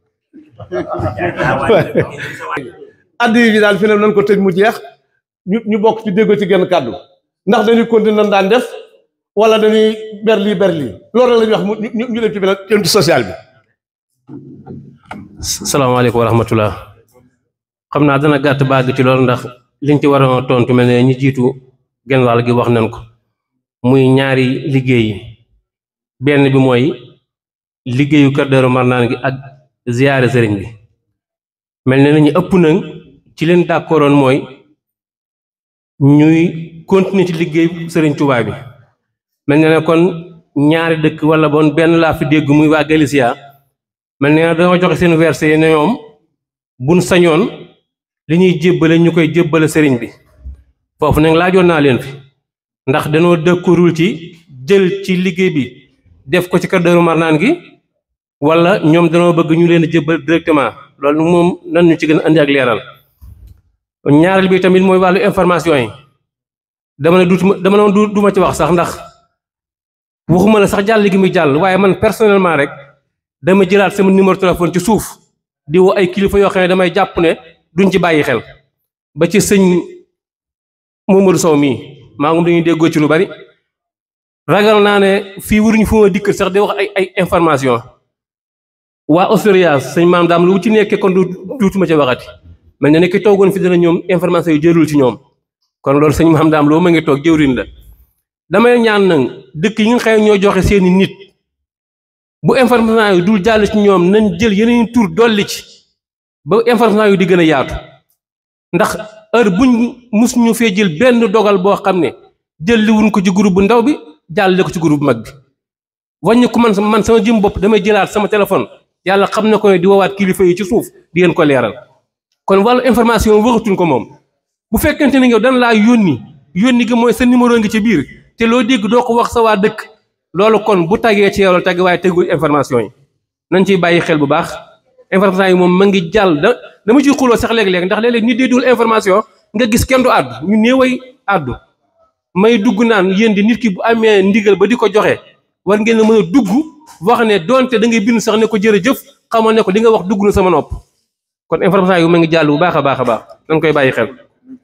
addi bi daal fi ne nan ko tëj mu jeex ñu ñu bokk ci déggoo ci genn kàddu ndax dañuy continuer nan daan def wala dañuy ber lii ber lii loolu la ñuy wax mu ñu ñu dem ci beneen jëm ci social bi salaamaaleykum wa rahmatullah xam naa dana gàtt bàgg ci loolu ndax liñ ci war a tontu mel ne ñi jiitu genn wàll gi wax nañ ko muy ñaari liggéey yi benn bi mooy liggéeyu Kër Daaru Marnaan gi ak ziyaare sëriñ bi mel ne nañu ëpp nañ ci leen d'accordoon mooy ñuy continuer ci liggéey sëriñ Tuubaa bi mel ne ne kon ñaari dëkk wala bon benn laa fi dégg muy waa Galicia mel ne dañoo joxe seen verset yi ne ñoom buñ sañoon li ñuy jébbale ñu koy jébbale sëriñ bi foofu nag laajoon naa leen fi ndax dañoo dëkkurul ci jël ci liggéey bi def ko ci Kër Daaru Marnaan gi wala ñoom dañoo bëgg ñu leen a jébbal directement loolu moom nan ñu ci gën a andi ak leeral ñaareel bi tamit mooy wàllu information yi dama ne duutuma dama ne du duma ci wax sax ndax waxuma la sax jàll gi muy jàll waaye man personnellement rek dama jëlaat sama numéro téléphone ci suuf di woo ay kilifa yoo xam ne damay jàpp ne duñ ci bàyyi xel ba ci sëñ Momadou Sow mii maa ngi dañuy déggoo ci lu bari ragal naa ne fii waruñu fu ma dikk sax di wax ay ay information waa Osturias sëñ maam daam lu ci nekkee kon du duutuma ci waxati mel na ne ki toogoon fi dana ñoom information yu jërul ci ñoom kon loolu sëñ maam daam loo ma ngi toog jëwriñ la damay ñaan nag dëkk yi nga xam ne ñoo joxe seeni nit bu information yi dul jàll ci ñoom nañ jël yeneen tur dolli ci ba information yu di gën a yaatu ndax heure buñ mus ñu fee jël benn dogal boo xam ne jël li wuñ ko ci groupe bu ndaw bi jàllale ko ci groupe bu mag bi wàññi ko man man sama jëm bopp damay jëlaat sama téléphone yàlla xam na ko ne di woowaat kilifa yi ci suuf di ngeen ko leeral kon wàllu information waxatuñ ko moom bu fekkente ne yow dan laa yónni yónni gi mooy sa numéro ngi ci biir te loo dégg doo ko wax sa waa dëkk loolu kon bu tagee ci yow la tagg waaye tegul information yi nañ ciy bàyyi xel bu baax information yi moom ma ngi jàll da dama ciy xuloo sax léeg-léeg ndax léeg-léeg nit dee dul information nga gis kenn du àddu ñu néeway àddu may dugg naan yéen di nit ki bu amee ndigal ba di ko joxe war ngeen a mën a dugg wax ne donte da ngay bind sax ne ko jërëjëf xamal ne ko li nga wax dugg na sama nopp kon information yi ma ngi jàll bu baax a baax a baax nañ koy bàyyi xel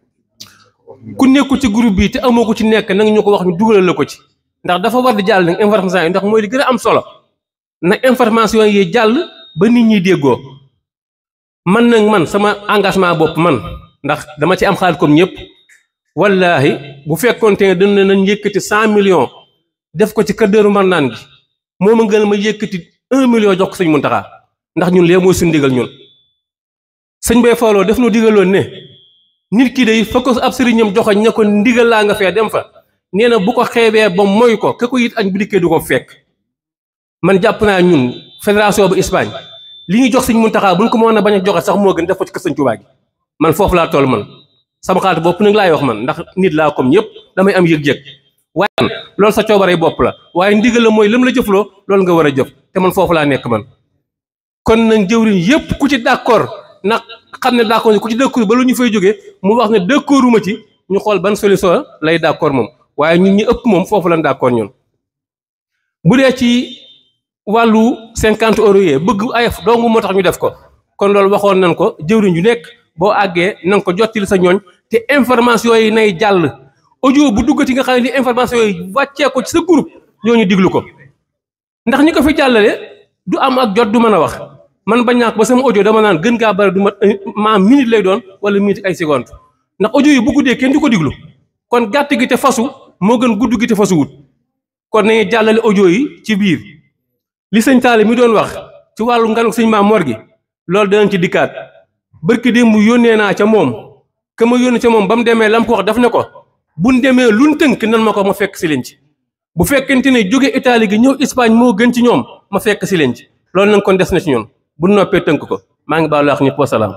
ku nekku ci groupe bi te amoo ko ci nekk nag ñu ko wax ñu dugalal la ko ci ndax dafa war di jàll nag information yi ndax mooy li gën a am solo na information yi jàll ba nit ñi déggoo man nag man sama engagement bopp man ndax dama ci am xaalis comme ñëpp wallaahi bu fekkoonte ne dañ ne nañ yëkkati cent millions def ko ci Kër Daaru Marnaan gi moom a gën ma yëkkati un million jox ko sëñ Muntaxa ndax ñun lee mooy suñu digal ñun sëñ bay fooloo def nu digaloon ne nit ki day fa ko ab sëriñam joxoñ ne ko ndigal laa nga fee dem fa nee na bu ko xeebee ba moy ko ke ko it añ bu dikkee du ko fekk man jàpp naa ñun fédération bu Espagne li ñu jox sëñ Muntaxa buñ ko mën a bañ a joxe sax moo gën def ko ci kër sëñ Tuubaa gi man foofu laa toll man sama xalaat bopp nag laay wax man ndax nit laa comme ñëpp damay am yëg-yëg waaye loolu sa coobaree bopp la waaye ndigal la mooy lam la jëfloo loolu nga war a jëf te man foofu laa nekk man kon nag jëwriñ yépp ku ci d'accord nag xam ne d'accord ku ci d'accord ba lu ñu fay jógee mu wax ne d'accorduma ci ñu xool ban solution lay d'accord moom waaye ñun ñi ëpp moom foofu lan d'accord ñun bu dee ci wàllu cinquante euros yee bëgg ayef dong moo tax ñu def ko kon loolu waxoon nañ ko jëwriñ ju nekk boo àggee na nga ko jottali sa ñooñ te information yi nay jàll audio bu duggati nga xam ne ni information yi wàccee ko ci sa groupe ñooñu diglu ko ndax ñi ko fi jàllale du am ak jot du mën a wax man bañ naa ko ba sama audio dama naan gën gaa bari du mat ma minute lay doon wala minute ay seconde ndax audio yi bu guddee kenn du ko diglu kon gàtt gi te fasu moo gën gudd gi te fasu wut kon nañu jàllale audio yi ci biir li sëñ Taale mi doon wax ci wàllu nganuk sëñ Maam Mor gi loolu danañ ci dikkaat barki démb yónnee naa ca moom ka ma yónnee ca moom ba mu demee lam ko wax daf ne ko buñ demee luñ tënk nan ma ko ma fekk si leen ci bu fekkente ne jóge Italie gi ñëw Espagne moo gën ci ñoom ma fekk si leen ci loolu nag kon des na ci ñun bu noppee tënk ko maa ngi baalu wax ñëpp wasalaam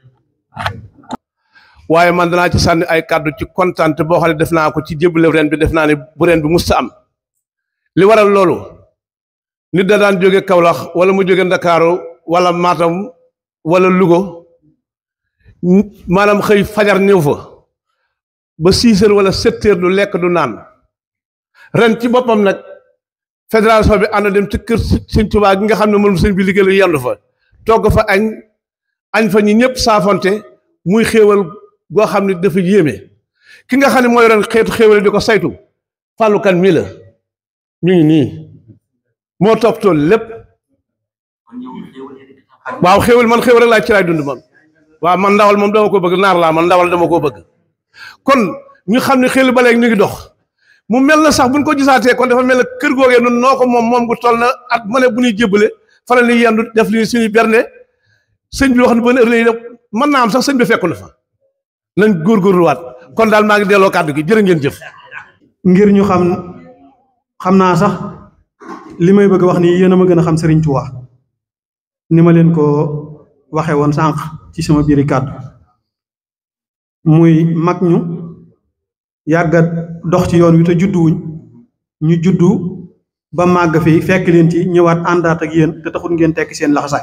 waaye man danaa ci sànni ay kàddu ci kontante boo xam ne def naa ko ci jébbale ren bi def naa ne bu ren bi musta am li waral loolu nit da daan jóge Kaolack wala mu jóge Ndakaaru wala Matam wala Louga maanaam xëy fajar ñëw fa ba six heures wala sept heures du lekk du naan ren ci boppam nag fédération bi ànd dem ci kër sëñ Tuubaa gi nga xam ne moom sëñ bi liggéey la yendu fa togg fa añ añ fa ñi ñëpp saafonte muy xéewal goo xam ne dafa yéeme ki nga xam ne mooy ren xeetu xéewal di ko saytu Fallou Kane mii la ñu ngi nii moo toppatoo lépp waaw xéewal man xéewal rek laa ci laay dund man waaw man ndawal moom dama ko bëgg naar laa man ndawal dama koo bëgg kon ñu xam ne xel ba léegi ñu ngi dox mu mel na sax buñ ko gisaatee kon dafa mel ne kër googee nun noo ko moom moom gu toll na at ma ne bu ñuy jébbale faral ni yendu def li suñuy berne sëñ bi wax ne ba heure lay def mën naa am sax sëñ bi fekku na fa nañ góorgóorluwaat kon daal maa ngi delloo kàddu gi jërë ngeen jëf ngir ñu xam xam naa sax li may bëgg wax ni yéen a ma gën a xam Serigne Touba ni ma leen ko waxe woon sànq ci sama biiri kàddu muy mag ñu yàgga dox ci yoon wi te judduwuñ ñu juddu ba màgg fi fekk leen ci ñëwaat àndaat ak yéen te taxul ngeen tekki seen laxasaay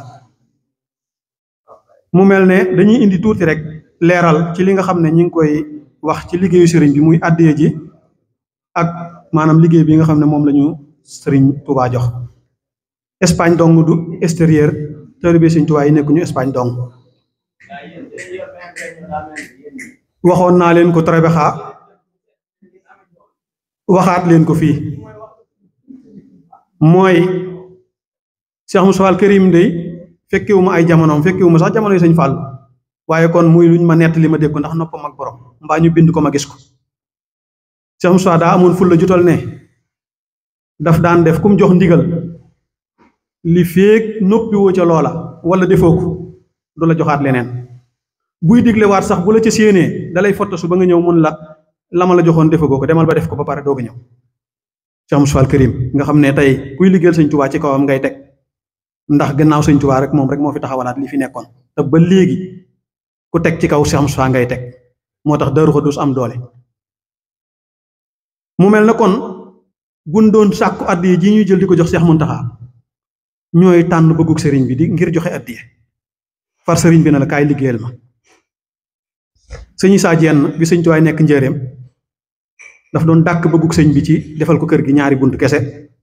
mu mel ne dañuy indi tuuti rek leeral ci li nga xam ne ñi ngi koy wax ci liggéeyu sëriñ bi muy àddee ji ak maanaam liggéey bi nga xam ne moom la ñu sëriñ Touba jox Espagne dong du extérieur taalibe sëriñ Touba yi nekkuñu Espagne dong waxoon naa leen ko Trebexa waxaat leen ko fii mooy Cheikh Moussa Al Karim dey fekkewuma ay jamonoom fekkewuma sax jamono yi sëñ Fall waaye kon muy luñ ma nett li ma dégg ko ndax noppam ak borom mbaa ñu bind ko ma gis ko Cheikh Moussa daa amoon ful la jutal ne daf daan def kum jox ndigal li féeg noppiwoo ca loola wala defoo ko du la joxaat leneen buy digle waat sax bu la ca séenee dalay fotta su ba nga ñëw mun la la ma la joxoon defagoo ko demal ba def ko ba pare doog a ñëw Cheikh Moussa Al Karim nga xam ne tey kuy liggéeyal sëñ Tuubaa ci kawam ngay teg ndax gannaaw sëñ Tuubaa rek moom rek moo fi taxawalaat li fi nekkoon te ba léegi ku teg ci kaw Cheikh Moussa ngay teg moo tax Daaru Xudoos am doole mu mel na kon buñ doon sàkku addiye ji ñuy jël di ko jox Cheikh Muntaxa ñooy tànn bëggug sëriñ bi di ngir joxe addiye far sëriñ bi na la kaay liggéeyal ma sëñ Issa Diène bi sëñ Tuubaa nekk njëreem daf doon dàkk bëggug sëñ bi ci defal ko kër gi ñaari bunt kese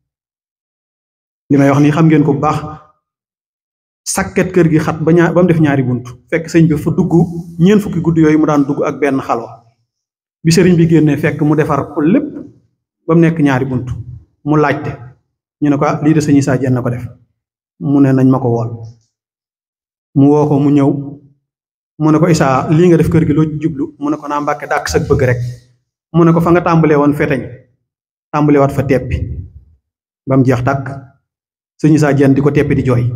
li may wax nii xam ngeen ko bu baax sàkket kër gi xat ba ñaar ba mu def ñaari bunt fekk sëñ bi fa dugg ñeent fukki gudd yooyu mu daan dugg ak benn xalwa bi sëriñ bi génnee fekk mu defar ko lépp ba mu nekk ñaari bunt mu laajte ñu ne ko lii de sëñ Issa Diène na ko def mu ne nañ ma ko wool mu woo ko mu ñëw mu ne ko Issa lii nga def kër gi loo jublu mu ne ko naa mbàkke dàkk sag bëgg rek mu ne ko fa nga tàmbalee woon feteñ tàmbalee waat fa teppi ba mu jeex tàkk sëñ Issa Diène di ko teppi di jooy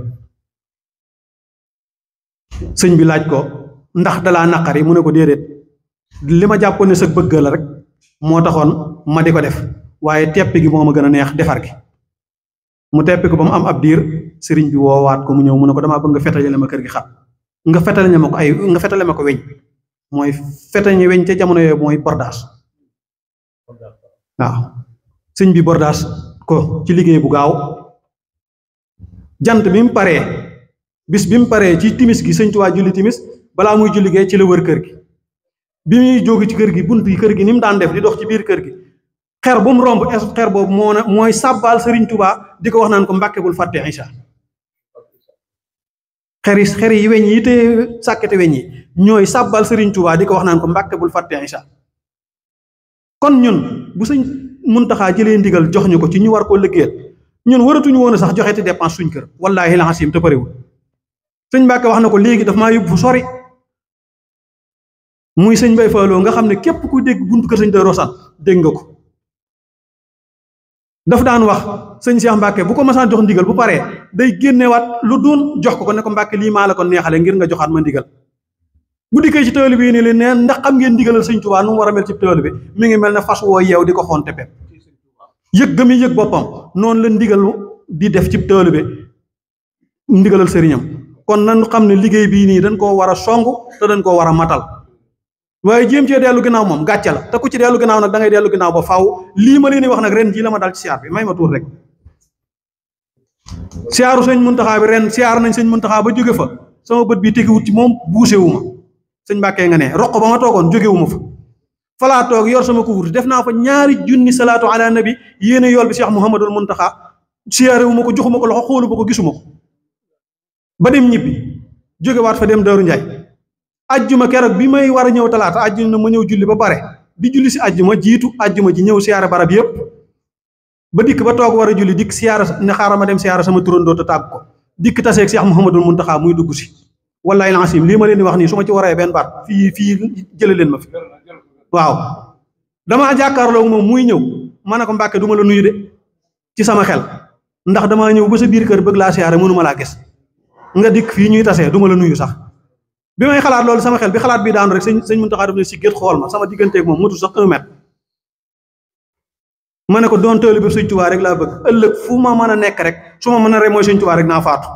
sëñ bi laaj ko ndax dalaa naqari mu ne ko déedéet li ma jàppoon ne sag bëgg la rek moo taxoon ma di ko def waaye teppi gi moo ma gën a neex defar gi mu teppi ko ba mu am ab diir sëriñ bi woowaat ko mu ñëw mu ne ko damaa bëgg nga fetale ma kër gi xat nga fetale ma ko ay nga fetale ma ko weñ mooy fetañe weñ ca jamono yooyu mooy bordaas waaw sëñ bi bordaas ko ci liggéey bu gaaw jant bi mu paree bis bi mu paree ci timis gi sëñ Tuubaa julli timis balaa muy julli gee ci la wër kër gi bi muy jóge ci kër gi bunt yi kër gi ni mu daan def di dox ci biir kër gi xer bu mu romb xer boobu moo na mooy sàbbaal sëriñ Tuubaa di ko wax naan ko mbàkke bul fàtte Isa xer yi xer yi weñ yi te sàkkete weñ yi ñooy sàbbaal sëriñ Tuubaa di ko wax naan ko mbàkke bul fàtte Isa kon ñun bu sëñ Muntaxaa jëlee ndigal jox ñu ko ci ñu war koo liggéeyal ñun waratuñu woon a sax joxe te dépense suñ kër wallaahi la xasim te parewul sëñ Mbàkke wax na ko léegi daf maa yóbbu fu sori muy sëñ Bay Faaloo nga xam ne képp ku dégg buntu kër sëñ Daaru Xasan dégg nga ko daf daan wax sëñ Cheikh Mbàkke bu ko masaan jox ndigal bu paree day génnewaat lu doon jox ko ko ne ko Mbàkke lii maa la ko neexale ngir nga joxaat ma ndigal bu dikkee ci tool bi ni leen neen ndax xam ngeen ndigalal sëñ Tuubaa nu mu war a mel ci tool bi mi ngi mel ne fas woo yeew di ko xonte pep yëg ga muy yëg boppam noonu la ndigal di def ci tool bi ndigalal sëriñam kon nañu xam ne liggéey bii nii dañ koo war a song te dañ koo war a matal waaye jéem cee dellu ginnaaw moom gàcce la te ku ci dellu ginnaaw nag da ngay dellu ginnaaw ba faaw lii ma leen di wax nag ren jii la ma dal ci siyaar bi may ma tuur rek siyaaru sëñ Muntaxaa bi ren siyaar nañ sëñ Muntaxaa ba jóge fa sama bët bi tegiwut ci moom buuse wu ma sëñ Mbàkke nga ne roq ba ma toogoon jóge wu ma fa falaa toog yor sama kuwut def naa fa ñaari junni salaatu ala nabi yéene yool bi Cheikh Mouhamadul Muntaxaa siyaare wu ma ko joxuma ko loxo xoolu ma ko gisuma ko ba dem ñibbi jógewaat fa dem Daaru Njaay ajjuma keroog bi may war a ñëw talaata ajjuma ma ñëw julli ba pare di julli si ajjuma jiitu ajjuma ji ñëw siyaare barab yépp ba dikk ba toog war a julli dikk siyaara ne xaaral ma dem siyaara sama turandoo te tàgg ko dikk taseeg Cheikh Mouhamadul Muntaxa muy dugg si wallahi lancim lii ma leen di wax nii su ma ci waree benn baat fii fii jële leen ma fi waaw damaa jàkkaarloo moom muy ñëw ma ne ko mbàkke du ma la nuyu de ci sama xel ndax damaa ñëw ba sa biir kër bëgg laa siyaare mënuma laa gis nga dikk fii ñuy tasee du ma la nuyu sax bi may xalaat loolu sama xel bi xalaat bi daanu rek sëñ sëñ Muntaxa def ne si gét xool ma sama digganteeg moom mutu sax un mètre ma ne ko doon tëelu bi sëñ Tuubaa rek laa bëgg ëllëg fu ma mën a nekk rek su ma mën a rek mooy sëñ Tuubaa rek naa faatu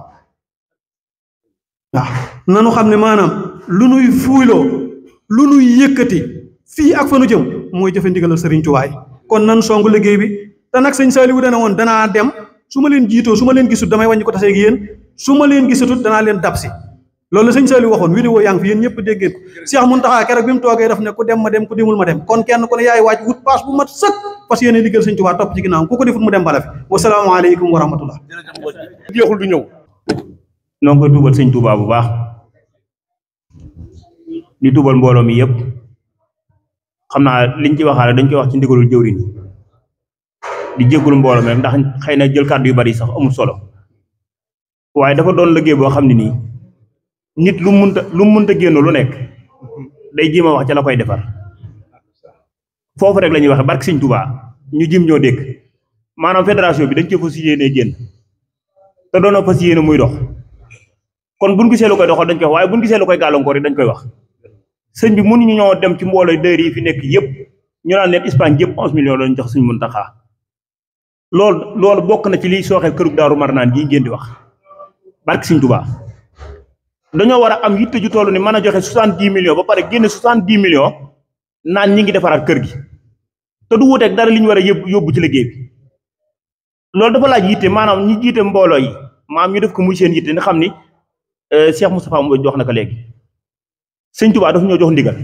waaw nanu xam ne maanaam lu nuy fuuyloo lu nuy yëkkati fii ak fa nu jëm mooy jëfe ndigalal sëriñ Tuubaa yi kon nan songu liggéey bi te nag sëñ Saaliwu dana woon danaa dem su ma leen jiitoo su ma leen gisut damay wàññi ko taseeg yéen su ma leen gisatut danaa leen dab si loolu la sëñ Saaliwu waxoon vidéo yaa ngi fi yéen ñëpp dégg ngeen ko Cheikh Muntaxa keroog bi mu toogee daf ne ku dem ma dem ku demul ma dem kon kenn ku ne yaay waaj wut paas bu mat sëkk parce que yéen liggéeyal sëñ Tuubaa topp ci ginnaaw ku ko defut mu dem bala fi wasalaamaaleykum wa rahmatullah jeexul du ñëw noo ngi koy tuubal sëñ Tuubaa bu baax di tuubal mbooloo mi yëpp xam naa liñ ci waxaale dañ koy wax ci ndigalul jëwriñ di jéggul mbooloo mi rek ndax xëy na jël kàddu yu bari sax amul solo waaye dafa doon liggéey boo xam ne nii nit lu munta lu munta génn lu nekk day jéem a wax ca la koy defar foofu rek la ñuy waxe barke sëñ Tuubaa ñu jim ñoo dégg maanaam fédération bi dañ cee fas yéenee génn te doonoo fas yéene muy dox kon buñ gisee lu koy doxal dañ koy wax waaye buñ gisee lu koy gàllankoor yi dañ koy wax sëñ bi mënuñu ñoo dem ci mbooloo dëër yi fi nekk yëpp ñu naan leen Espagne yëpp onze millions lañ jox suñ Muntaxa loolu loolu bokk na ci liy sooxee kërug Daaru Marnaan gii ngeen di wax barke sëñ Tuubaa dañoo war a am yitte ju toll ni mën a joxe soixante-dix millions ba pare génne soixante-dix millions naan ñi ngi defaraat kër gi te du wuteeg dara li ñu war a yóbbu yóbbu ci liggéey bi loolu dafa laaj yitte maanaam ñi jiite mbooloo yi maam ñu def ko muy seen yitte ni xam ni Cheikh Moustapha Mbodj jox na ko léegi sëñ Tuubaa dafa ñoo jox ndigal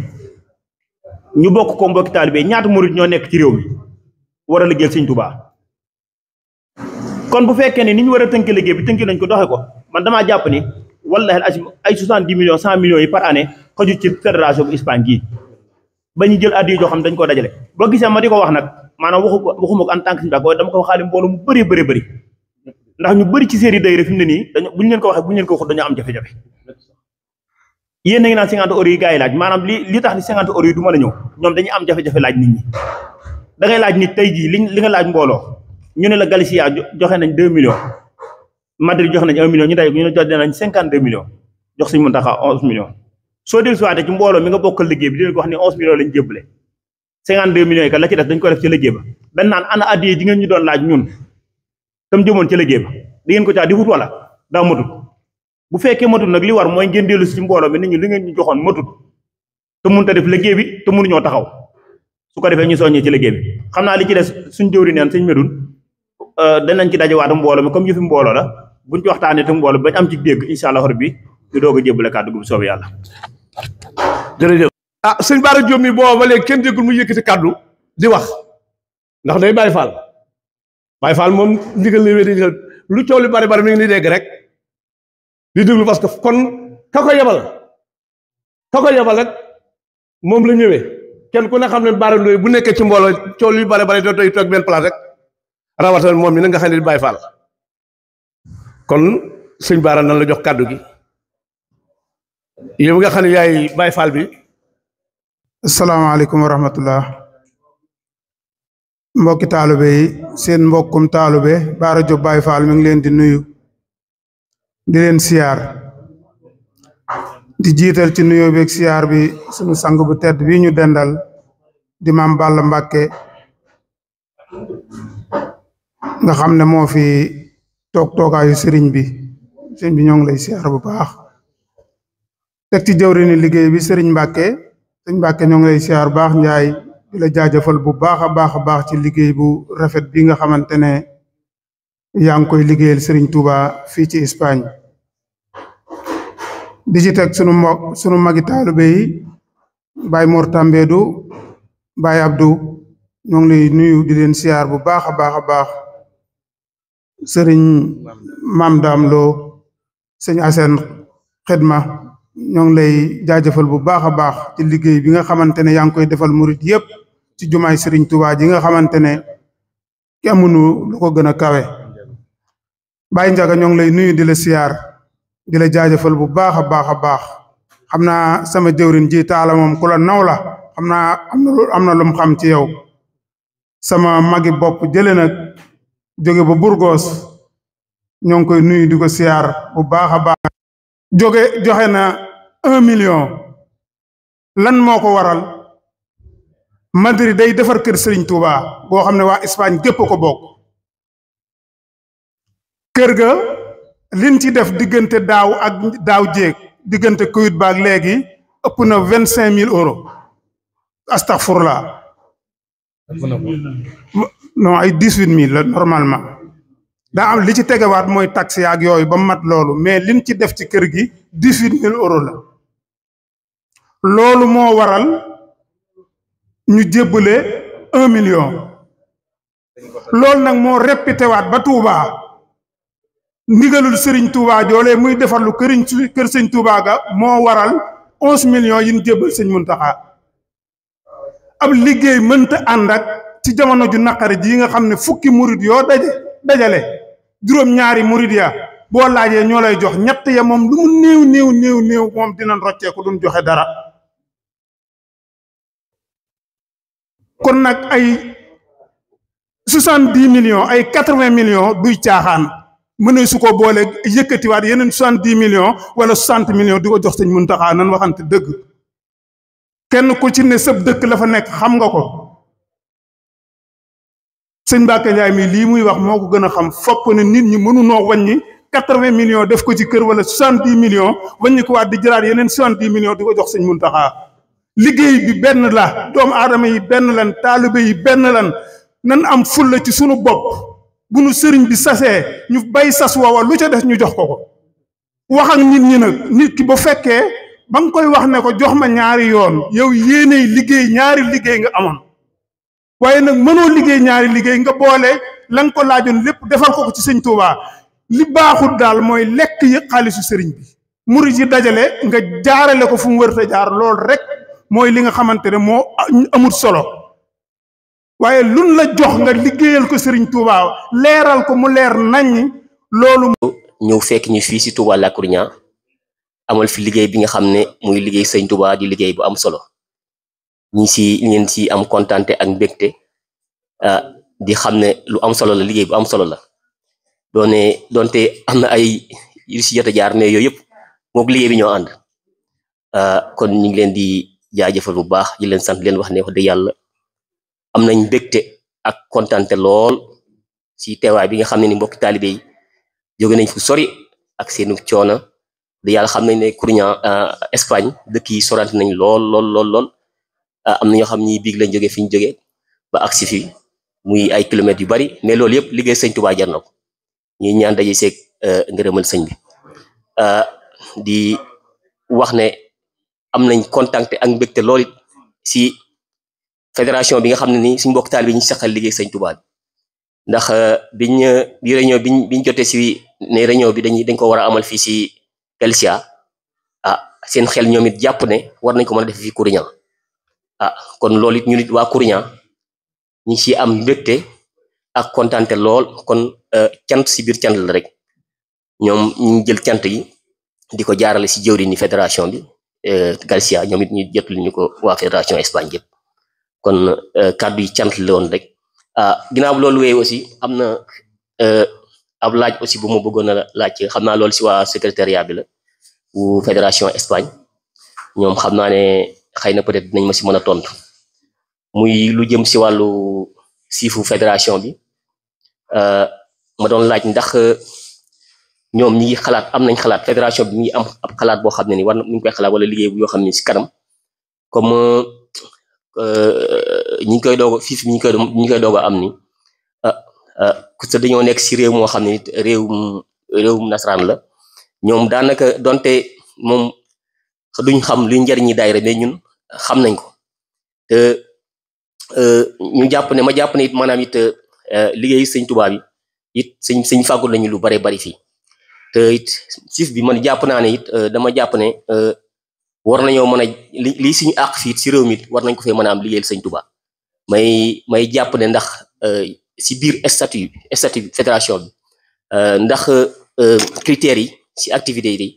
ñu bokk ko mbokki taalibe ñaata murit ñoo nekk ci réew mi war a liggéeyal sëñ Tuubaa kon bu fekkee ne ni ñu war a tënk liggéey bi tënki nañ ko doxe ko man damaa jàpp ni wallahi asim ay soixante-dix millions cent millions yi par année xaju ci fédération bu Espagne gii ba ñu jël addi joo xam dañ ko dajale boo gisee ma di ko wax nag maanaam waxu ko waxuma ko en tant que suñu bàq dama ko waxaale mbooloo mu bëree bëri bëri ndax ñu bëri ci série day fi mu ne nii dañu bu ñu leen ko waxee bu ñu leen ko waxut dañoo am jafe-jafe yéen a ngi naan cinquante euros yi gars yi laaj maanaam li li tax ni cinquante euros yi du mën a ñëw ñoom dañuy am jafe-jafe laaj nit ñi da ngay laaj nit tey jii li li nga laaj mbooloo ñu ne la Galicia joxe nañ deux millions Madrid joxe nañ un million ñu day ñu ne joxe nañ cinquante deux millions jox suñu Muntaxa onze millions soo dellu siwaate ci mbooloo mi nga bokkal liggéey bi di leen ko wax ne onze millions lañ jébbale cinquante deux millions yi kat la ci des dañ ko def ci liggéey ba dañ naan ana addiye ji ngeen ñu doon laaj ñun tam jëmoon ci liggéey ba di ngeen ko caa di wut wala daa matut bu fekkee matut nag li war mooy ngeen dellu si ci mbooloo mi nit ñi li ngeen ñu joxoon matut te mënut a def liggéey bi te mënuñoo taxaw su ko defee ñu soññee ci liggéey bi xam naa li ci des suñ jëwri neen suñ medun danañ ci dajewaat mbooloo mi comme yëfi mbooloo la buñ ci waxtaanee te mbooloo bañ am ci dégg incha allah rabbi ñu doog a jébbale kàddu gu bu soobee yàlla jërëjëf ah sëñ Bara Diop mi booba ba léegi kenn déggul mu yëkkati kàddu di wax ndax day Baye Fall Baye Fall moom ndigal li wéy lu coow li bari bari mi ngi ni dégg rek di déglu parce que kon ka ko yebal ka ko yebal rek moom la ñëwee kenn ku ne xam ne Bara Ndoye bu nekkee ci mbooloo coow li bari bari doo doy toog benn place rek rawatina moom mi na nga xam ne di Baye Fall kon sëñ Bara nan la jox kàddu gi yow nga xam ne yaay Baye Fall bi asalaamaaleykum wa rahmatullah mbokki taalibe yi seen mbokkum taalibe Bara Diop Baye Fall mi ngi leen di nuyu di leen siyaar di jiital ci nuyoo beeg siyaar bi sunu sang bu tedd bi ñu dendal di maam Balla Mbàkke nga xam ne moo fi toog toogaayu sëriñ bi sëriñ bi ñoo ngi lay siyaar bu baax teg ci jëwriñu liggéey bi sëriñ Mbàkke sëriñ Mbàkke ñoo ngi lay siyaar bu baax njaay di la jaajëfal bu baax a baax a baax ci liggéey bu rafet bi nga xamante ne yaa ngi koy liggéeyal sëriñ Touba fii ci Espagne di ci teg sunu mbokk sunu magi taalibe yi Baye Mor Tambédou Baye Abdou ñoo ngi lay nuyu di leen siyaar bu baax a baax a baax sëriñ Maam Daam Lo sëñ Asen Xidma ñoo ngi lay jaajëfal bu baax a baax ci liggéey bi nga xamante ne yaa ngi koy defal murit yépp ci jumaay sëriñ Tuubaa ji nga xamante ne ki amunu lu ko gën a kawe Baye Njaga ñoo ngi lay nuyu di la siyaar di la jaajëfal bu baax a baax a baax xam naa sama jëwrin ji taala moom ku la naw la xam naa am na lu am na lu mu xam ci yow sama magi bopp jële nag jóge ba Burgos ñoo ngi koy nuyu di ko siyaar bu baax a baax jóge joxe na un million lan moo ko waral Madrid day defar kër Serigne Touba boo xam ne waa Espagne gépp ko bokk kër ga liñ ci def diggante daaw ak daaw jéeg diggante Covid baak léegi ëpp na vingt cinq mille euros astaghfirullah non ay dix huit mille la normalement daa am li ci tegewaat mooy taxe ak yooyu ba mat loolu mais liñ ci def ci kër gi dix huit mille euros la loolu moo waral ñu jébbale un million loolu nag moo répété waat ba Touba ndigalul Serigne Touba joolee muy defar lu këriñ kër sëñ Touba ga moo waral onze millions yi ñu jébbal sëñ Muntaxa ab liggéey mënta ànd ak ci jamono ju naqari ji nga xam ne fukki murid yoo daje dajale juróom-ñaari murid ya boo laajee ñoo lay jox ñett ya moom lu mu néew néew néew néew moom dinañ rocceeku duñ joxe dara kon nag ay soixante dix millions ay quatre vingt millions duy caaxaan mëne su ko boole yëkkatiwaat yeneen soixante dix millions wala soixante millions di ko jox sëñ Muntaxa nan waxante dëgg kenn ku ci ne sëb dëkk la fa nekk xam nga ko sëñ Mbacke Ndiaye mi lii muy wax moo ko gën a xam fopp ne nit ñi mënunoo wàññi quatre vingt millions def ko ci kër wala soixante dix millions wàññi ko waat di jëlaat yeneen soixante dix millions di ko jox sëñ Muntaxa liggéey bi benn la doomu aadama yi benn lan taalibe yi benn lan nan am fulla ci sunu bopp bu nu sëriñ bi sasee ñu bay sas woowa lu ca def ñu jox ko ko wax ak nit ñi nag nit ki bu fekkee ba nga koy wax ne ko jox ma ñaari yoon yow yéeney liggéey ñaari liggéey nga amoon waaye nag mënoo liggéey ñaari liggéey nga boole la nga ko laajoon lépp defal ko ko ci sëñ Touba li baaxul daal mooy lekk yi xaalisu sëriñ bi murid yi dajale nga jaarale ko fu mu wërta jaar lool rek mooy li nga xamante ne moo amul solo waaye luñ la jox nga liggéeyal ko sëriñ Touba leeral ko mu leer nañ loolu. ñëw fekk ñu fii si Touba La Coruña amal fi liggéey bi nga xam ne muy liggéey sëñ Touba di liggéey bu am solo ñi si ngeen si am kontante ak mbégte di xam ne lu am solo la liggéey bu am solo la doone doonte am na ay yu si jot a jaar mais yooyu yëpp moog liggéey bi ñoo ànd kon ñu ngi leen di jaajëfal bu baax di leen sant leen wax ne wax dëgg yàlla am nañ mbégte ak kontante lool si teewaay bi nga xam ne ni mbokki taalibe yi jóge nañ fu sori ak seenu coono da yàlla xam nañ ne Coruña Espagne dëkk yi sorante nañ lool lool lool lool am na ñoo xam ñi biig lañ jóge fi ñu jóge ba agsi fi muy ay kilomètres yu bari mais loolu yëpp liggéey sëñ Touba jar na ko ñuy ñaan daje seeg ngërëmal sëñ bi di wax ne am nañ contacté ak mbégte lool it si fédération bi nga xam ne ni suñ mbokk taal bi ñu saxal liggéey sëñ Touba bi ndax biñ bi réunion biñ biñ jotee si ne réunion bi dañ dañ ko war a amal fii si Pelsia ah seen xel ñoom it jàpp ne war nañ ko mën a def fii Coruña ah kon loolu it ñu nit waa Coruña ñi ci am mbégte ak kontante lool kon cant si biir cant la rek ñoom ñu jël cant yi di ko jaarale si jëwri ni fédération bi Galicia ñoom it ñu jotul ñu ko waa fédération Espagne yëpp kon kàddu yi cant la woon rek ah ginnaaw loolu wéy aussi am na ab laaj aussi bu ma bëggoon a laaj xam naa loolu si waa secrétariat bi la bu fédération Espagne ñoom xam naa ne xëy na peut-être dinañ ma si mën a tontu muy lu jëm si wàllu siifu fédération bi ma doon laaj ndax ñoom ñi ngi xalaat am nañ xalaat fédération bi ñi am ab xalaat boo xam ne ni war na ñu koy xalaat wala liggéey bu yoo xam ne si kanam comme ñi ngi koy doog fiif ñi ngi koy ñi ngi koy doog a am ni parce que dañoo nekk si réew moo xam ne nit réewum réewum nasaraan la ñoom daanaka donte moom duñ xam luy njariñi daayira mais ñun xam nañ ko te ñu jàpp ne ma jàpp ne it maanaam it liggéey sëñ Tuubaa bi it sëñ sëñ fàggul nañu lu bare bari fii te it siif bi man jàpp naa ne it dama jàpp ne war nañoo mën a li lii suñu àq fii si réew mi war nañ ko fee mën a am liggéeyal sëñ Touba may may jàpp ne ndax si biir statut statut fédération bi ndax critères yi si activités yi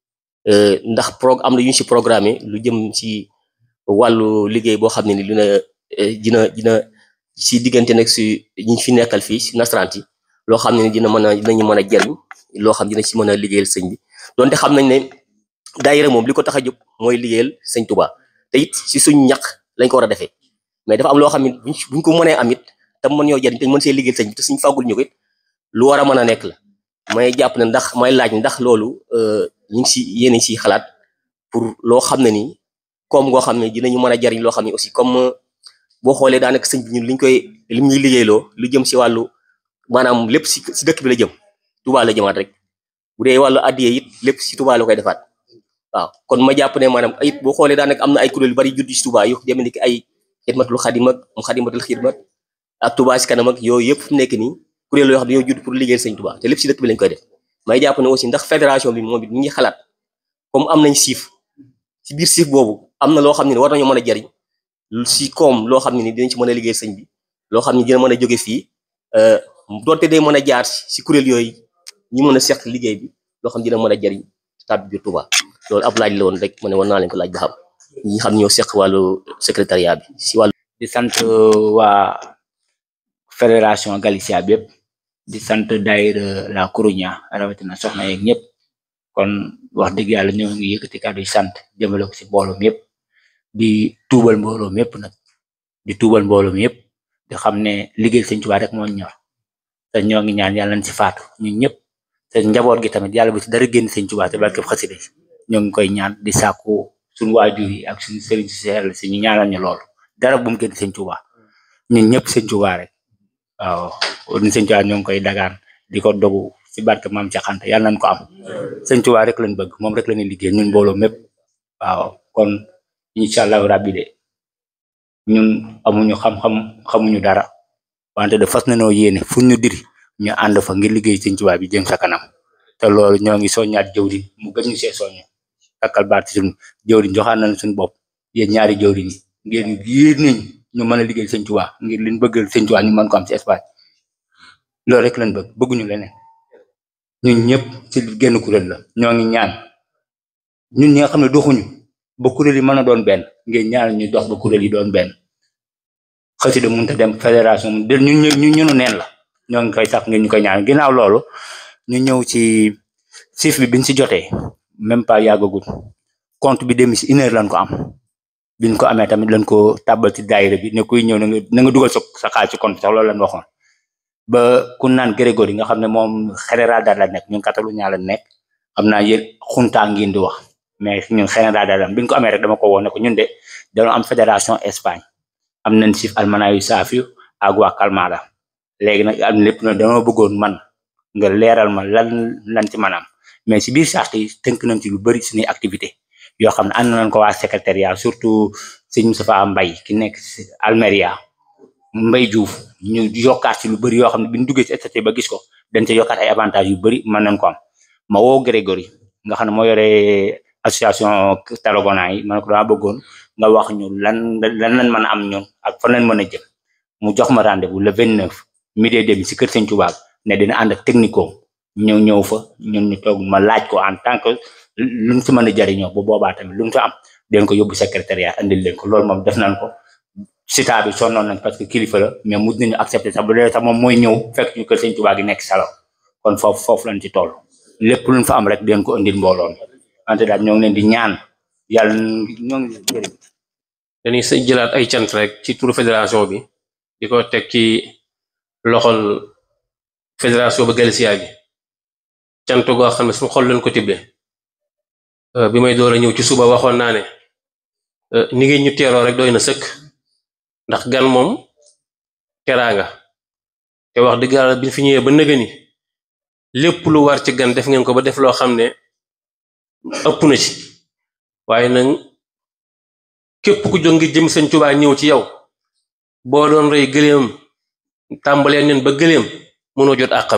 ndax pro am na yu ñu si programmé lu jëm si wàllu liggéey boo xam ne ni dina dina dina si diggante nag si ñi fi nekkal fii si nasaraan yi loo xam ne ni dina mën a dinañu mën a jariñ loo xam dina si mën a liggéeyal sëñ bi donte xam nañ ne daayira moom li ko tax a jóg mooy liggéeyal sëñ Touba te it si suñu ñaq lañ ko war a defee mais dafa am loo xam ne buñ ko mënee am it te mën ñoo jariñ te mën see liggéeyal sëñ bi te suñ fàggul ñu ko it lu war a mën a nekk la may jàpp ne ndax may laaj ndax loolu ñu ngi si yéen si xalaat pour loo xam ne nii comme ngoo xam ne dinañu mën a jariñ loo xam ne aussi comme boo xoolee daanaka sëñ bi ñun liñ koy lim ñuy liggéeyloo lu jëm si wàllu maanaam lépp si si dëkk bi la jëm Touba la jëmaat rek bu dee wàllu addiye it lépp si Touba la koy defaat waaw kon ma jàpp ne maanaam it boo xoolee daanaka am na ay kuréel yu bari judd si Touba yu demee ni ki ay xidmatul xadim ak mu xadimatul xidmat ak Touba si kanam ak yooyu yëpp fu nekk nii kuréel yoo xam ne dañoo judd pour liggéeyal sëñ Touba te lépp si dëkk bi lañ koy def may jàpp ne aussi ndax fédération bi moom it ñu ngi xalaat comme am nañ siif si biir siif boobu am na loo xam ne war nañoo mën a jariñ si koom loo xam ne ni dinañ ci mën a liggéeyal sëñ bi loo xam ne dina mën a jóge fii doonte day mën a jaar si kuréel yooyu ñi mën a seq liggéey bi loo xam dina mën a jariñ stade biir Touba loolu ab laaj la woon rek ma ne war naa leen ko laaj ba xam ñi xam ñoo seq wàllu secrétariat bi si wàllu di sant waa fédération Galicia bi yëpp di sant daayira la Coruña rawatina soxna yeeg ñëpp kon wax dëgg yàlla ñoo ngi yëkkati kàddu yi sant jëmale ko si mbooloo mi yëpp di tuubal mbooloo mi yëpp nag di tuubal mbooloo mi yëpp di xam ne liggéey sëñ Tuubaa rek moo ñor te ñoo ngi ñaan yàlla nañ si faatu ñun ñëpp te njaboot gi tamit yàlla bu ci dara génn sëñ Tuubaa te barkeb xasida ñoo ngi koy ñaan di sàkku suñu waajur yi ak suñu sëriñ si seel si ñu ñaanal ñu loolu dara bu mu génn sëñ Tuubaa ñun ñëpp sëñ Tuubaa rek waaw ni sëñ Tuubaa ñoo ngi koy dagaan di ko dogu si barke maam ca xante yàlla nañ ko am sëñ Tuubaa rek lañ bëgg moom rek la ñuy liggéey ñun mbooloo mépp waaw kon incha allahu rabbi de ñun amuñu xam-xam xamuñu dara wante de fas nañoo yéene fu ñu diri ñu ànd fa ngir liggéey sëñ Tuubaa bi jëm sa kanam te loolu ñoo ngi soññaat jëwriñ mu gën ñu see soññ takkal baat suñu jëwriñ joxaan nañ suñu bopp yéen ñaari jëwriñ yi ngeen yéen nañ ñu mën a liggéey sëñ Tuubaa ngir liñ bëggal sëñ Tuubaa ñu mën ko am ci Espagne loolu rek lañ bëgg bëgguñu leneen ñun ñëpp ci genn kuréel la ñoo ngi ñaan ñun ñi nga xam ne doxuñu ba kuréel yi mën a doon benn ngeen ñaan ñu dox ba kuréel yi doon benn xasida mënut a dem fédération mu del ñun ñu ñunu neen la ñoo ngi koy sax ngeen ñu koy ñaan ginnaaw loolu ñu ñëw ci chiffre bi biñ si jotee même pas yàggagul compte bi dem si une heure lañ ko am biñ ko amee tamit lañ ko tàbbal ci daayira bi ne kuy ñëw na nga na nga dugal sa sa xaalis ci compte sax loolu lañ waxoon ba ku naan Grégory nga xam ne moom général daal la nekk ñun Catalunya la nekk xam naa yéen xuntaa ngeen di wax mais ñun général daal la biñ ko amee rek dama ko woon ne ko ñun de dañoo am fédération Espagne am nañ sif almanayu saafiyu ak waa Kalmada léegi nag am lépp na dama bëggoon man nga leeral ma lan lan ci manam mais si biir charte yi tënk nañ ci lu bëri suñuy activité yoo xam ne ànd nañ ko waa secrétariat surtout sëñ Moustapha Mbaye ki nekk si Almeria Mbaye Diouf ñu yokkaat ci lu bëri yoo xam ne bi ñu duggee ci statut ba gis ko dañ ca yokkaat ay avantages yu bëri mën nañ ko am ma woo Grégory nga xam ne moo yore association Tarragona yi ma ne ko dama bëggoon nga wax ñu lan lan lañ mën a am ñun ak fan lañ mën a jëm mu jox ma rendez-vous le 29 midi et demi si kër Sëñ Tuubaa ne dina ànd ak technico ñëw ñëw fa ñun ñu toog ma laaj ko en tant que luñ si mën a jariñoo bu boobaa tamit luñ fa am den ko yóbbu secrétariat andil leen ko loolu moom def nañ ko sita bi sonnoon nañ parce que kilifa la mais mujj nañu accepté sax bu dee sax moom mooy ñëw fekk ñu kër Sëñ Tuubaa gi nekk salo kon foofu foofu lañ ci toll lépp luñ fa am rek den ko andil mbooloo mi wante daal ñoo ngi leen di ñaan yàlla ñoo ngi leen jërëm dañuy sa jëlaat ay cant rek ci turu fédération bi di ko teg ci loxol fédération ba Galicia bi cant goo xam ne suñu xol lañ ko tibbee bi may door a ñëw ci suba waxoon naa ne ni ngeen ñu teeroo rek doy na sëkk ndax gan moom teraanga te wax dëgg yàlla bi fi ñëwee ba nëga ni lépp lu war ci gan def ngeen ko ba def loo xam ne ëpp na ci waaye nag képp ku jóg ngir jëm sëñ Tuubaa ñëw ci yow boo doon rey gëléem tàmbalee nen ba gëléem mënoo jot àqam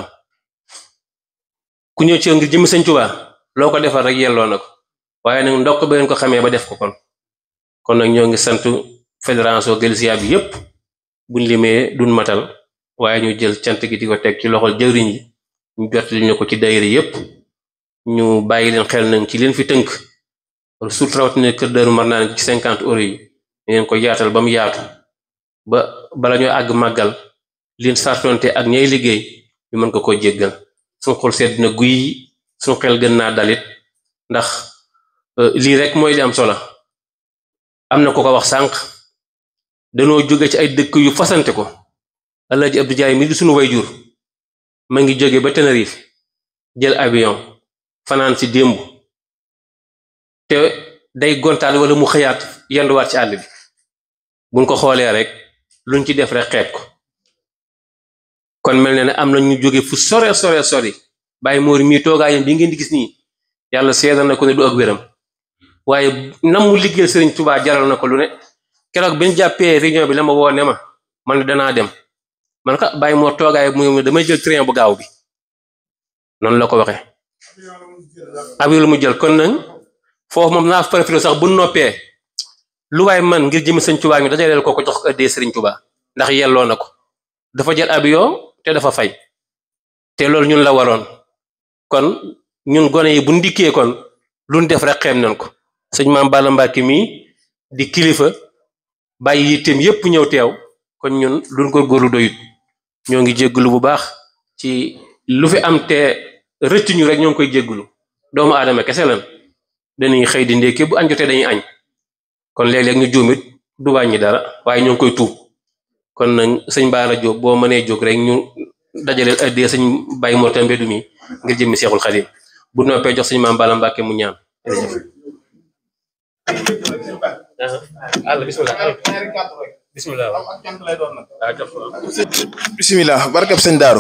ku ñëw ci yow ngir jëm sëñ Tuubaa loo ko defal rek yelloo na ko waaye nag ndokk ba ngeen ko xamee ba def ko kon kon nag ñoo ngi sant fédération Galicia bi yépp buñ limee duñ matal waaye ñu jël cant gi di ko teg ci loxol jëwriñ yi ñu jot li ñu ko ci daayira yépp ñu bàyyi leen xel nañ ci leen fi tënk surtout rawatina kër Daaru Marnaan ci cinquante euros yi ngeen ko yaatal ba mu yaatu ba bala ñoo àgg màggal leen sartonte ak ñay liggéey ñu mën ko ko jéggal suñu xol sedd na guy suñu xel gën naa dalit ndax lii rek mooy li am solo am na ko ko wax sànq danoo jóge ci ay dëkk yu fasante ko Alaaji Abdou Jaay mi di suñu wayjur ma ngi jóge ba Tenerife jël avion fanaan ci démb te day gontaal wala mu xëyaat yenduwaat ci àll bi buñ ko xoolee rek luñ ci def rek xeeb ko kon mel na ne am na ñu jóge fu sore sore sori bàyyi moori mii toogaayam bi ngeen di gis nii yàlla seedal na ko ne du ak wéram waaye nam mu liggéeyal Sëriñ Tuubaa jaral na ko lu ne keroog bi ñu jàppee réunion bi la ma woo ne ma man danaa dem man ka bàyyi moo toogaay mu damay jël train bu gaaw bi noonu la ko waxee avion mu jël kon nag foofu moom naa profité sax bu noppee lu waay man ngir jëmi Sëriñ Tuubaa mi dajaleel ko ko jox ko ëddee Sëriñ Tuubaa ndax yelloo na ko dafa jël avion te dafa fay te loolu ñun la waroon kon ñun gone yi bu ndikkee kon luñ def rek xeem nañ ko sëñ maam Balla Mbàkke mii di kilifa bàyyi yitteem yépp ñëw teew kon ñun luñ góorgóorlu doyut ñoo ngi jégglu bu baax ci lu fi am te rëcc ñu rek ñoo ngi koy jégglu doomu aadama kese lan dañuy xëy di ndékki bu añ jotee dañuy añ kon léeg-léeg ñu juumit du wàññi dara waaye ñoo ngi koy tuub kon nag sëñ Baara Jóob boo mënee jóg rek ñu dajaleel addee sëñ Baye Mor Tambe du mi ngir jëmmi Seexul Xadim bu noppee jox sëñ maam Balla Mbàkke mu ñaan àll bismillah bismillah bismillah barkab sëñ daaru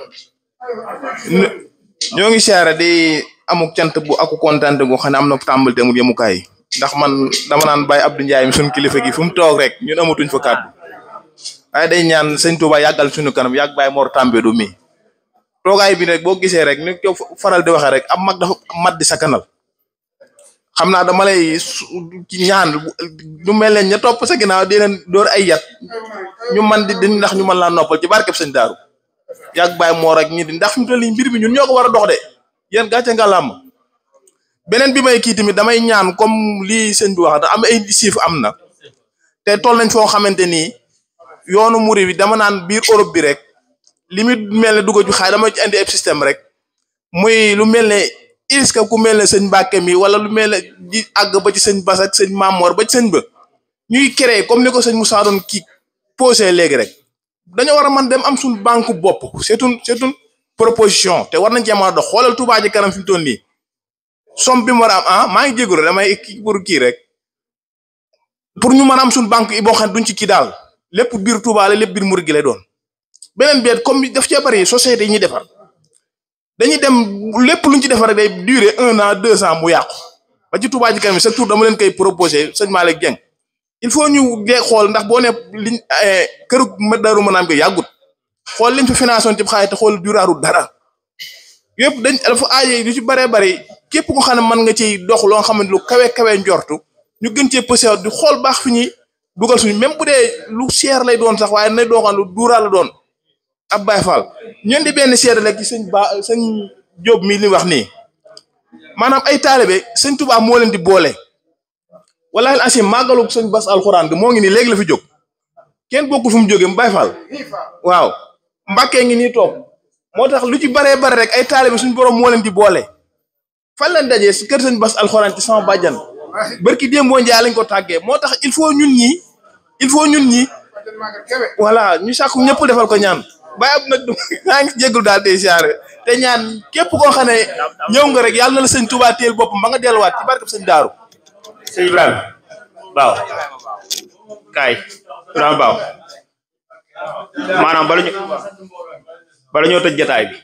ñoo ngi siyaare di amuk cant bu aku kontante gu xam ne am na tàmbali te amul yemukaay ndax man dama naan Baye Abdou Ndiaye mi suñu kilifa gi fu mu toog rek ñun amatuñ fa kàddu waaye day ñaan sëñ Touba yàggal suñu kanam yàgg Baye Mor Tambe du mi toogaay bi rek boo gisee rek ni ko faral di waxee rek am mag dafa mat di sakanal xam naa dama lay ñaan lu mel ne ña topp sa ginnaaw di leen door ay yat ñu man di di ndax ñu mën laa noppal ci barkeb sëñ daaru yàgg Baye Mor ak ñi di ndax fi mu toll nii mbir mi ñun ñoo ko war a dox de yéen gàcce nga làmm beneen bi may kii tamit damay ñaan comme lii sëñ bi wax da am ay chiffre am na te toll nañ foo xamante ni yoonu muri bi dama naan biir Europe bi rek li mu mel ne dugg ju xaay dama ci indi ab système rek muy lu mel ne est-ce que ku mel ne sëñ Mbàkke mi wala lu mel ne di àgg ba ci sëñ Bas ak sëñ Mamor ba ci sëñ ba ñuy créer comme ni ko sëñ Moussa doon kii posé léegi rek dañoo war a mën dem am suñ banque bopp c'est une c'est une proposition te war nañ cee mën a dox xoolal Touba ji kanam fi mu toll nii somme bi mu war a am ah maa ngi jégalu damay kii pour kii rek pour ñu mën a am suñ banque yi boo xam ne duñ ci kii daal lépp biir Touba la lépp biir Mouride gi lay doon beneen biir comme daf cee bari société yi ñuy defar dañuy dem lépp luñ ci defar rek day durer un an deux ans mu yàqu ba ci Touba ji kanam chaque jour dama leen koy proposé sëñ Malick Dieng il faut ñu dee xool ndax boo ne liñ këru Daaru Manaan bi yàggut xool liñ fi financé ci xaalis te xool duraaru dara yëpp dañ dafa aaje lu ci baree bari képp ko xam ne mën nga ciy dox loo xam ne lu kawe kawe njortu ñu gën cee pësew di xool baax fi ñuy dugal suñu même bu dee lu cher lay doon sax waaye na doo xam lu duuraa la doon ab Baay Faal ñun di benn seede rek ci sëñ ba sëñ Jóob mi li wax nii maanaam ay taalibe sëñ Tuubaa moo leen di boole wala asim màggalu sëñ Bas alxuraan gi moo ngi nii léegi la fi jóg kenn bokku fu mu jógee mu Baay Faal waaw Mbàkke ngi nii toog moo tax lu ci baree bare rek ay taalibe suñu borom moo leen di boole fan lañ dajee si kër sëñ Bas alxuraan ci sama bàjjan barki démboo njaay lañ ko tàggee moo tax il faut ñun ñi il faut ñun ñi voilà ñu sàkku ñëpp defal ko ñaan bàyyi ab nag maa ngi jégalu daal di siyaare te ñaan képp koo xam ne ñëw nga rek yàlla na la sëñ Tuubaa téel boppam ba nga delluwaat ci barkeb sëñ Daaru sëñ Ibrahima baaw kaay Ibrahima baaw maanaam bala ñu bala ñoo tëj jataay bi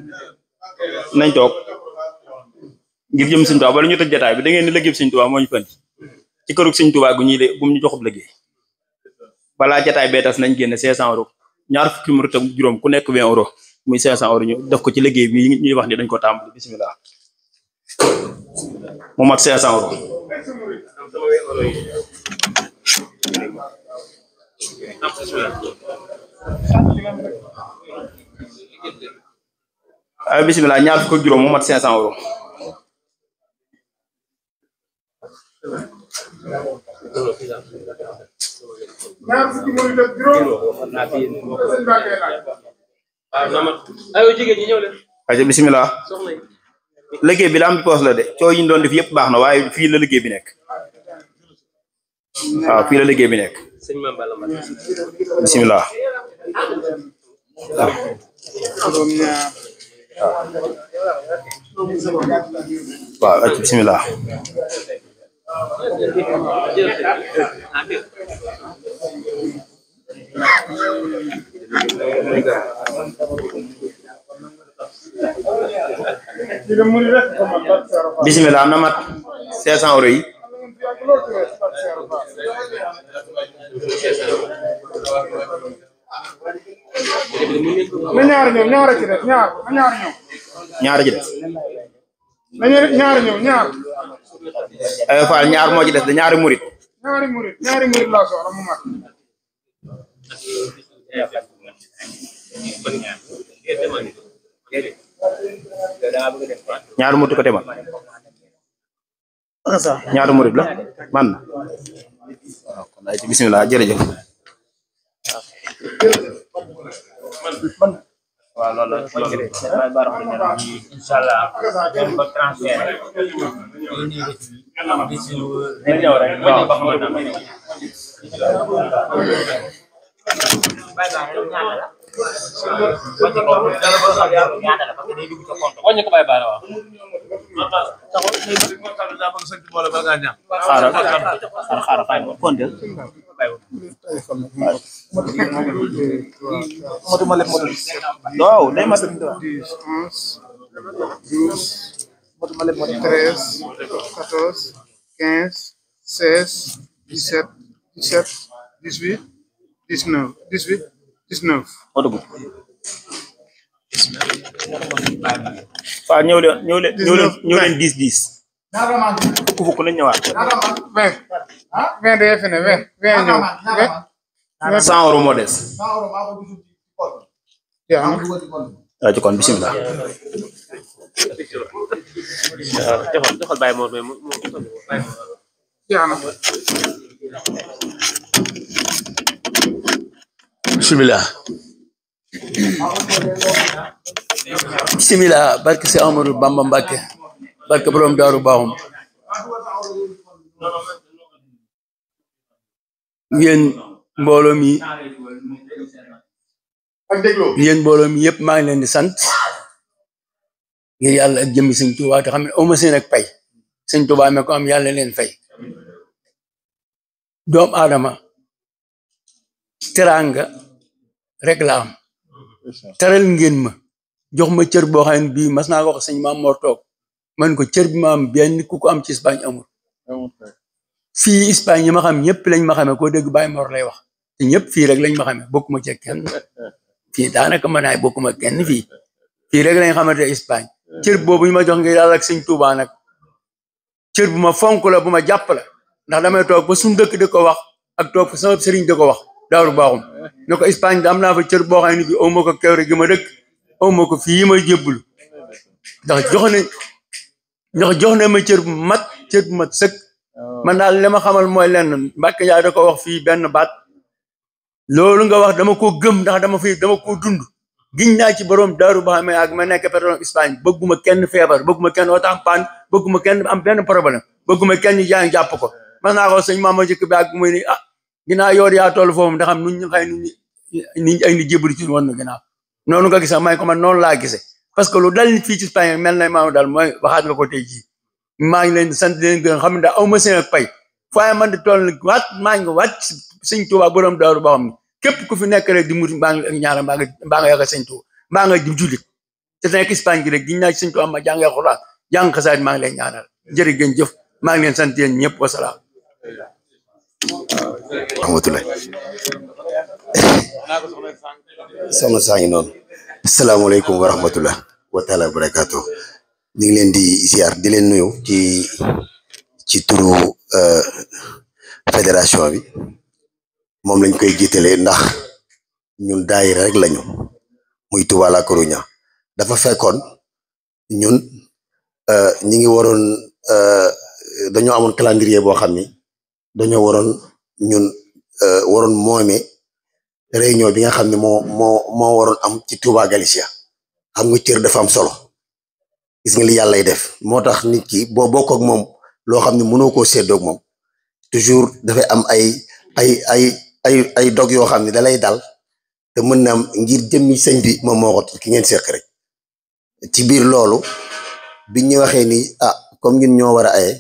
nañ toog ngir jëm sëñ Tuubaa bala ñu tëj jataay bi da ngeen di liggéey sëñ Tuubaa moo ñu fën ci kërug sëñ Tuubaa gu ñuy de gum ñu joxub liggéey balaa jataay bee tas nañ génne cinq cent euros ñaar fukki murit ak juróom ku nekk vingt euros muy 500 euros ñu def ko ci liggéey bi ñuy wax ni dañ ko tàmbali bisimilah mu mat 500 euros ay bisimilah ñaar fukk ak juróom mu mat 500 euros ñaar fukki murid ak juróom sëñ Mbacke laaj aywa jigéen ñi ñëw leen aja bisimilah soxna yi liggéey bi la am poos la de coow yi ñu doon def yëpp baax na waaye fii la liggéey bi nekk waaw fii la liggéey bi nekk sëñ Mame Balla Mbacké bisimilah juróom ñaar waaw aja bisimilah ci la murid rek ko man Barke Seero Fall bisimilah na mat 500 euros yi yàgg lool ci wees Barke Seero Fall na ñaar ñëw ñaar a ci des ñaar na ñaar ñëw ñaar ji des na ñu- ñaar ñëw ñaar ay Fall ñaar moo ci des de ñaari murit ñaari murid ñaari murid laa soxla mu mat ñaari murit ko te man ñaari murit la man na waaw kon ay ci bisimilah jërëjëf waaw loolu la loolu la baax na incha allah dañ ko transféré di si dañ ñëw rek waaw ba xamante ne wàññi ko bàyyi baara waaw xaaral xaaral xaaral xaaral kontel waaw day mat dix onze douze treize quatorze quinze seize dix-sept dix-sept dix-huit dix-neuf dix-huit dix-neuf oto bu waaw ñëw leen ñëw leen ñëw leen ñëw leen dix dix fukk fukk nañ ñëwaat vingt vingt day fi ne vingt vingt ñëw vingt cent euros moo des yaa waaw ci kon bisimilah joxal joxal bàyyi moom mu mu yaa na bisimilah bisimilah barke si Amadou Bamba Mbacke barke borom daaru baaxum yéen mbooloo mi yéen mbooloo mi yëpp maa ngi leen di sant ngir yàlla ak jëmmi sëñ Tuubaa te xam ne aw ma seen ak pay sëñ Tuubaa me ko am yàlla leen fay doom aadama teraanga rek la am teral ngeen ma jox ma cër boo xam ne bii mas naa ko wax sëñ Maam Mor toog man ko cër bi ma am benn ku ko am ci Espagne amul fii Espagne ñi ma xam ñëpp lañ ma xamee koo dégg Baye Mor lay wax te ñëpp fii rek lañ ma xamee bokkuma ci kenn fii daanaka mën naay bokkuma kenn fii fii rek lañ xamante Espagne cër boobu ñu ma jox ngir yàlla ak sëñ Tuubaa nag cër bu ma fonk la bu ma jàpp la ndax damay toog ba suñu dëkk di ko wax ak toog fa sama sëriñ di ko wax daaru baaxum ne ko Espagne da am naa fa cër boo xam ne bi aw ma ko kewre gi ma dëkk aw ma ko fii ma jébbulu ndax jox na ndax jox na ma cër bu mat cër bu mat sëkk man daal li ma xamal mooy lenn Mbàkke Njaay da ko wax fii benn baat loolu nga wax dama ko gëm ndax dama fi dama ko dund giñ naa ci borom daaru ba xamee ak ma nekk pétrole Espagne bëgguma kenn feebar bëgguma kenn otam paan bëgguma kenn am benn problème bëgguma kenn jaay jàpp ko man naa ko sëñ maama jëkk bi ak muy ni ah ginnaaw yoor yaa toll foofu ndax xam nuñ ñu xëy nu ni ay ni jébbalu ci woon na ginnaaw noonu nga gisa may ko man noonu laa gisee parce que lu dal nit fii ci Espagne mel na maama daal mooy waxaat nga ko tey jii maa ngi leen di sant di leen gërëm xam ne daal aw ma seen ak pay faaye man di toll nag waat maa ngi waat sëñ Tuubaa borom daaru ba xam ne képp ku fi nekk rek di muti mbaa nga ñaara mbaa nga mbaa nga yaakaar sëñ Tuubaa mbaa nga di jullit te nekk Espagne gi rek giñ naa ci sëñ Tuubaa ma jàngee xuraan jàng xasaayid maa ngi leen ñaanal jërë ngeen jëf maa ngi leen sant yéen ñëpp wasalaam rahmatullah soxna saa ngi noonu asalaamaaleykum wa rahmatullah wa taala wa barakaatu ñu ngi leen di ziar di leen nuyu ci ci turu fédération bi moom lañ koy jiitalee ndax ñun daayira rek lañu muy Touba La Coruña dafa fekkoon ñun ñi ngi waroon dañoo amoon calendrier boo xam ni dañoo waroon ñun waroon moome réunion bi nga xam ne moo moo moo waroon am ci Touba Galicia xam nga cër dafa am solo gis nga li yàllay def moo tax nit ki boo bokk ak moom loo xam ne mënoo koo séddoog moom toujours dafay am ay ay ay ay ay dog yoo xam ne da lay dal te mën na am ngir jëmmi sëñ bi moom moo ko ki ngeen seq rek ci biir loolu biñ ñu waxee ni ah comme ñun ñoo war a aye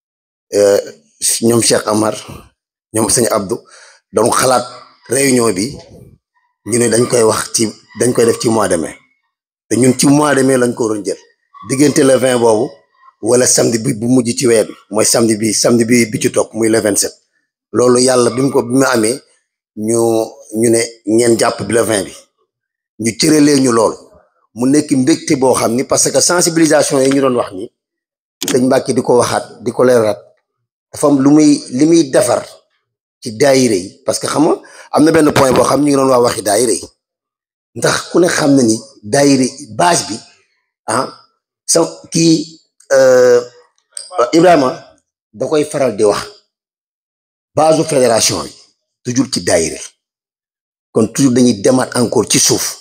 ñoom Cheikh Amar ñoom sëñ Abdou donc xalaat réunion bi ñu ne dañ koy wax ci dañ koy def ci mois de mai te ñun ci mois de mai lañ ko waroon jël diggante le vingt boobu wala samedi bi bu mujj ci weer bi mooy samedi bi samedi bi bi ci topp muy le vingt sept loolu yàlla bi mu ko bi mu amee ñu ñu ne ngeen jàpp bi le vingt bi ñu cëralee ñu loolu mu nekk mbégte boo xam ni parce que sensibilisation yi ñu doon wax ni sëñ Mbàkke di ko waxaat di ko leeraat dafa am lu muy li muy defar ci daayire yi parce que xam nga am na benn point boo xam ñu ngi doon wax waxi daayire yi ndax ku ne xam na ni daayire base bi ah sa kii Ibrahima da koy faral di wax base fédération bi toujours ci daayire kon toujours dañuy demaat encore ci suuf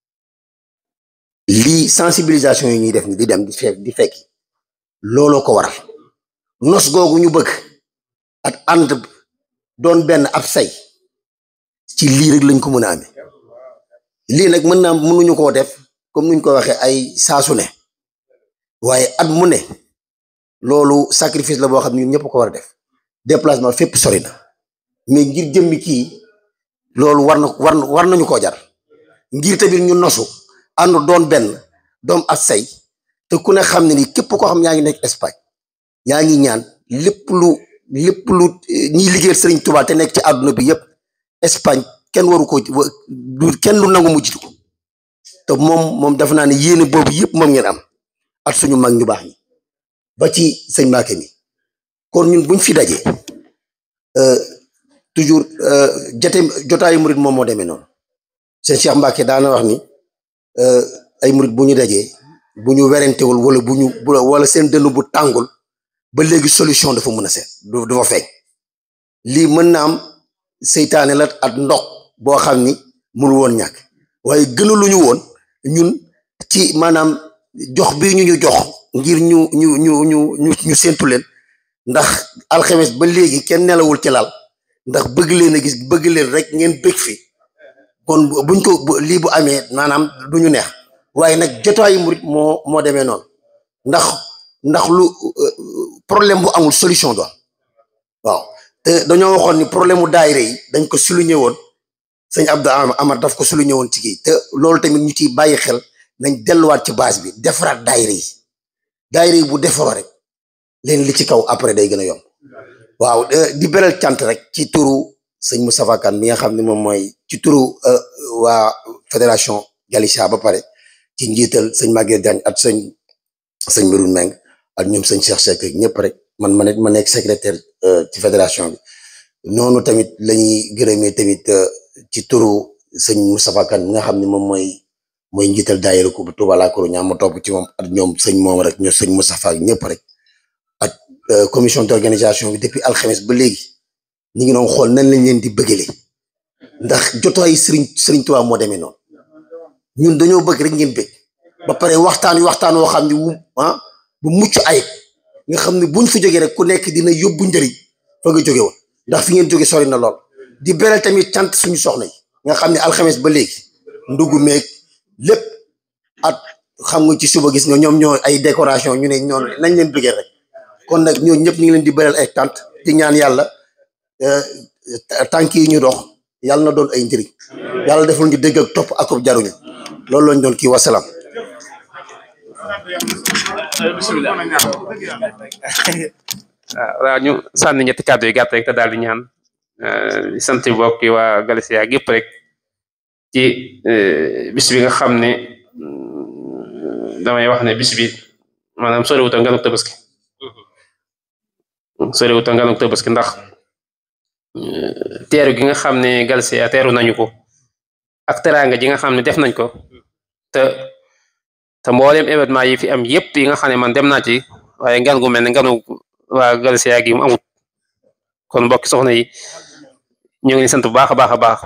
lii sensibilisation yi ñuy def ni di dem di fekk di fekki looloo ko waral nos googu ñu bëgg ak ànd doon benn ab say ci lii rek lañ ko mën a amee lii nag mën naa mënuñu koo def comme nuñ ko waxee ay saasu ne waaye at mu ne loolu sacrifice la boo xam ne ñun ñëpp ko war a def déplacement fépp sori na mais ngir jëmmi kii loolu war na war war nañu koo jar ngir tamit ñu nosu ànd doon benn doom ab say te ku ne xam ne ni képp koo xam yaa ngi nekk Espagne yaa ngi ñaan lépp lu lépp lu ñiy liggéeyal Sëriñ Tuubaa te nekk ci àdduna bi yëpp Espagne kenn waru ko du kenn lu nangu mu jiitu ko te moom moom dafa naa ne yéene boobu yëpp moom ngeen am at suñu mag ñu baax ñi ba ci sëñ Mbacke mi kon ñun buñ fi dajee toujours jote jotaayu murit moom moo demee noonu sëñ Cheikh Mbacke daana wax ni ay murit bu ñu dajee bu ñu werantewul wala bu ñu wala seen dënn bu tàngul ba léegi solution dafa mën a seet du dafa feeñ lii mën na am seytaane la at ndox boo xam ni mënu woon ñàkk waaye gënaluñu woon ñun ci maanaam jox bi ñu ñu jox ngir ñu ñu ñu ñu ñu ñu séntu leen ndax alxames ba léegi kenn nelawul ci lal ndax bëgg leen a gis bëgg leen rek ngeen bëgg fi kon buñ ko lii bu amee maanaam du ñu neex waaye nag jotaayu murit moo moo demee noonu ndax ndax lu problème bu amul solution doon waaw te dañoo waxoon ni problème mu daayira yi dañ ko souligné woon sëñ Abdou Amar daf ko souligné woon ci kii te loolu tamit ñu ciy bàyyi xel nañ delluwaat ci base bi defaraat daayira yi daayira yi bu defaroo rek leen li ci kaw après day gën a yomb waaw di beral cant rek ci turu sëñ Moustapha Kane mi nga xam ne moom mooy ci turu waa fédération Galicia ba pare ci njiital sëñ Maguette Diagne ak sëñ sëñ Meroune Meng ak ñoom sëñ Cheikh Seck ñëpp rek man ma nekk ma nekk secrétaire ci fédération bi noonu tamit la ñuy gërëmee tamit ci turu sëñ Moustapha Kane mi nga xam ne moom mooy mooy njiital daayira ko bu Touba La Coruña ma topp ci moom ak ñoom sëñ moom rek ñoom sëñ Moustapha ak ñëpp rek ak commission d'organisation bi depuis alxames ba léegi ñu ngi doon xool nan lañ leen di bëggale ndax jotaayu sëriñ sëriñ Touba moo demee noonu ñun dañoo bëgg rek ngeen bëgg ba pare waxtaan wi waxtaan woo xam ne wu ah bu mucc ayib nga xam ne buñ fa jógee rek ku nekk dina yóbbu njëriñ fa nga jóge woon ndax fi ngeen jóge sori na lool di beral tamit cant suñu soxna yi nga xam ne alxames ba léegi ndugu meeg lépp at xam nga ci suba gis nga ñoom ñoo ay décoration ñu ne ñoom nañ leen bëggee rek kon nag ñoo ñëpp ñu ngi leen di beral ay cant di ñaan yàlla tànk yi ñu dox yàlla na doon ay njëriñ yàlla defal ñu dégg ak topp akub jaruñu loolu lañ doon kii wasalaam bismillah waaw ñu sànni ñetti kàddu yi gàtt rek te daal di ñaan di sant mbokk yi waa Galicia gépp rek ci bis bi nga xam ne damay wax ne bis bi maanaam soriwut a nganuk tabaski soriwut a nganuk tabaski ndax teeru gi nga xam ne Galsia teeru nañu ko ak teraanga ji nga xam ne def nañ ko te te mboolem événement yi fi am yépp yi nga xam ne man dem naa ci waaye ngan gu mel ne nganu waa Galsia gi mu amut kon mbokki soxna yi ñu ngi leen sant bu baax a baax a baax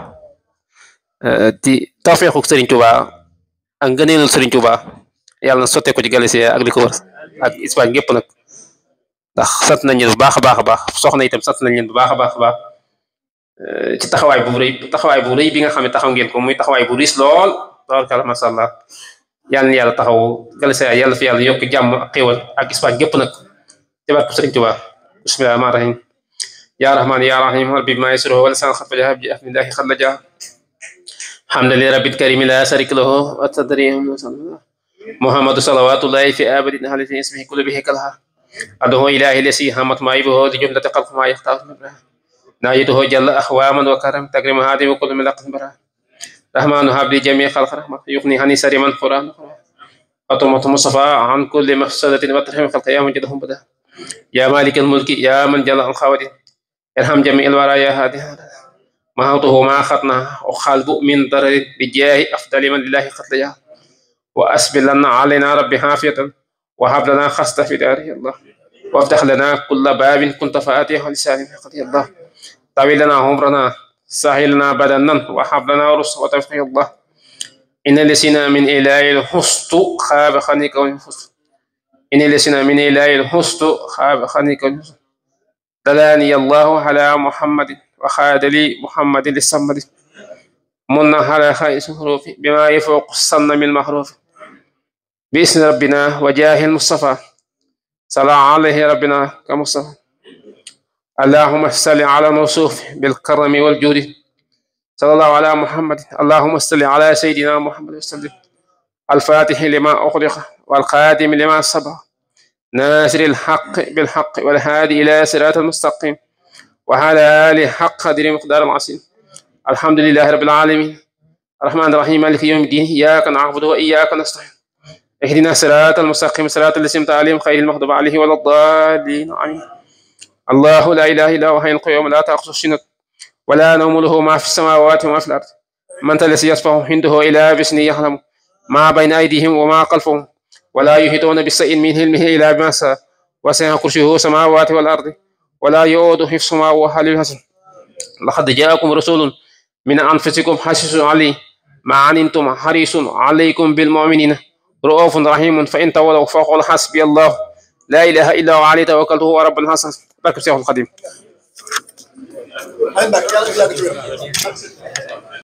di tawfeexu Serigne Touba ak ngëneelul Serigne Touba yàlla na sottee ko ci Galsia ak li ko wër ak Espagne gépp nag ndax sant nañ leen bu baax a baax a baax soxna itam sant nañ leen bu baax a baax a baax ci taxawaay bu rëy taxawaay bu rëy bi nga xam ne taxaw ngeen ko muy taxawaay bu riis lool tabarkalla masha Allah yàlla na yàlla taxaw Galsia yàlla fi yàlla yokk jàmm ak xéewal ak Espagne gépp nag ci barke Serigne Touba bismillahi rahmaani rahim يا رحمن يا رحيم ربي ما يسره ولسان خف جهاب بسم الله خلجا حمد لرب الكريم لا شريك له وتدري محمد صلوات الله في آبد هل في اسمه كل به كلها أدعو إلهي لسي همت ما يبه لجملة قلب ما يختار من بره نايته جل أخواما وكرم تكرم هذه وكل من لقد بره رحمن هب لي جميع خلق رحمة يغني هني سري من قرآن أطمة مصطفى عن كل مفسدة وترحم خلق يا من جدهم بدا يا مالك الملك يا من جل الخوادم ارحم جميع الورى يا هادي محوته ما خطنا وخالق من ضرر بجاه أفضل من لله قتل وأسبل لنا علينا ربي حافية وهب لنا خصة في داره الله وافتح لنا كل باب كنت فاتحه لسان قضي الله طويل لنا عمرنا سهل لنا بدنا وهب لنا رسل وتوفيق الله إن لسنا من إله الحسط خاب خنيك والحسط إن لسنا من إله الحسط خاب خنيك والحسط دلاني الله على محمد وخاد لي محمد للصمد من على خائس حروف بما يفوق الصن من محروف باسم ربنا وجاه المصطفى صلى عليه ربنا كمصطفى اللهم صل على موصوف بالكرم والجود صلى الله على محمد اللهم صل على سيدنا محمد وسلم الفاتح لما أغلق والقادم لما سبق ناصر الحق بالحق والهادي إلى صراط المستقيم وعلى آله حق قدر مقدار العظيم الحمد لله رب العالمين الرحمن الرحيم مالك يوم الدين إياك نعبد وإياك نستعين اهدنا الصراط المستقيم صراط الذين أنعمت عليهم غير المغضوب عليهم ولا الضالين آمين الله لا إله إلا هو حي القيوم لا تأخذه سنة ولا نوم له ما في السماوات وما في الأرض من الذي يصفه عنده إلى بسنه يعلم ما بين أيديهم وما خلفهم ولا يحيطون بشيء من علمه إلا بما شاء وسع كرسيه السماوات والأرض ولا يؤود حفظهما وهو العلي العظيم لقد جاءكم رسول من أنفسكم حسيس عليه ما عنتم حريص عليكم بالمؤمنين رؤوف رحيم فإن تولوا فقل حسبي الله لا إله إلا هو عليه توكلت هو رب الحسن بركة الشيخ القديم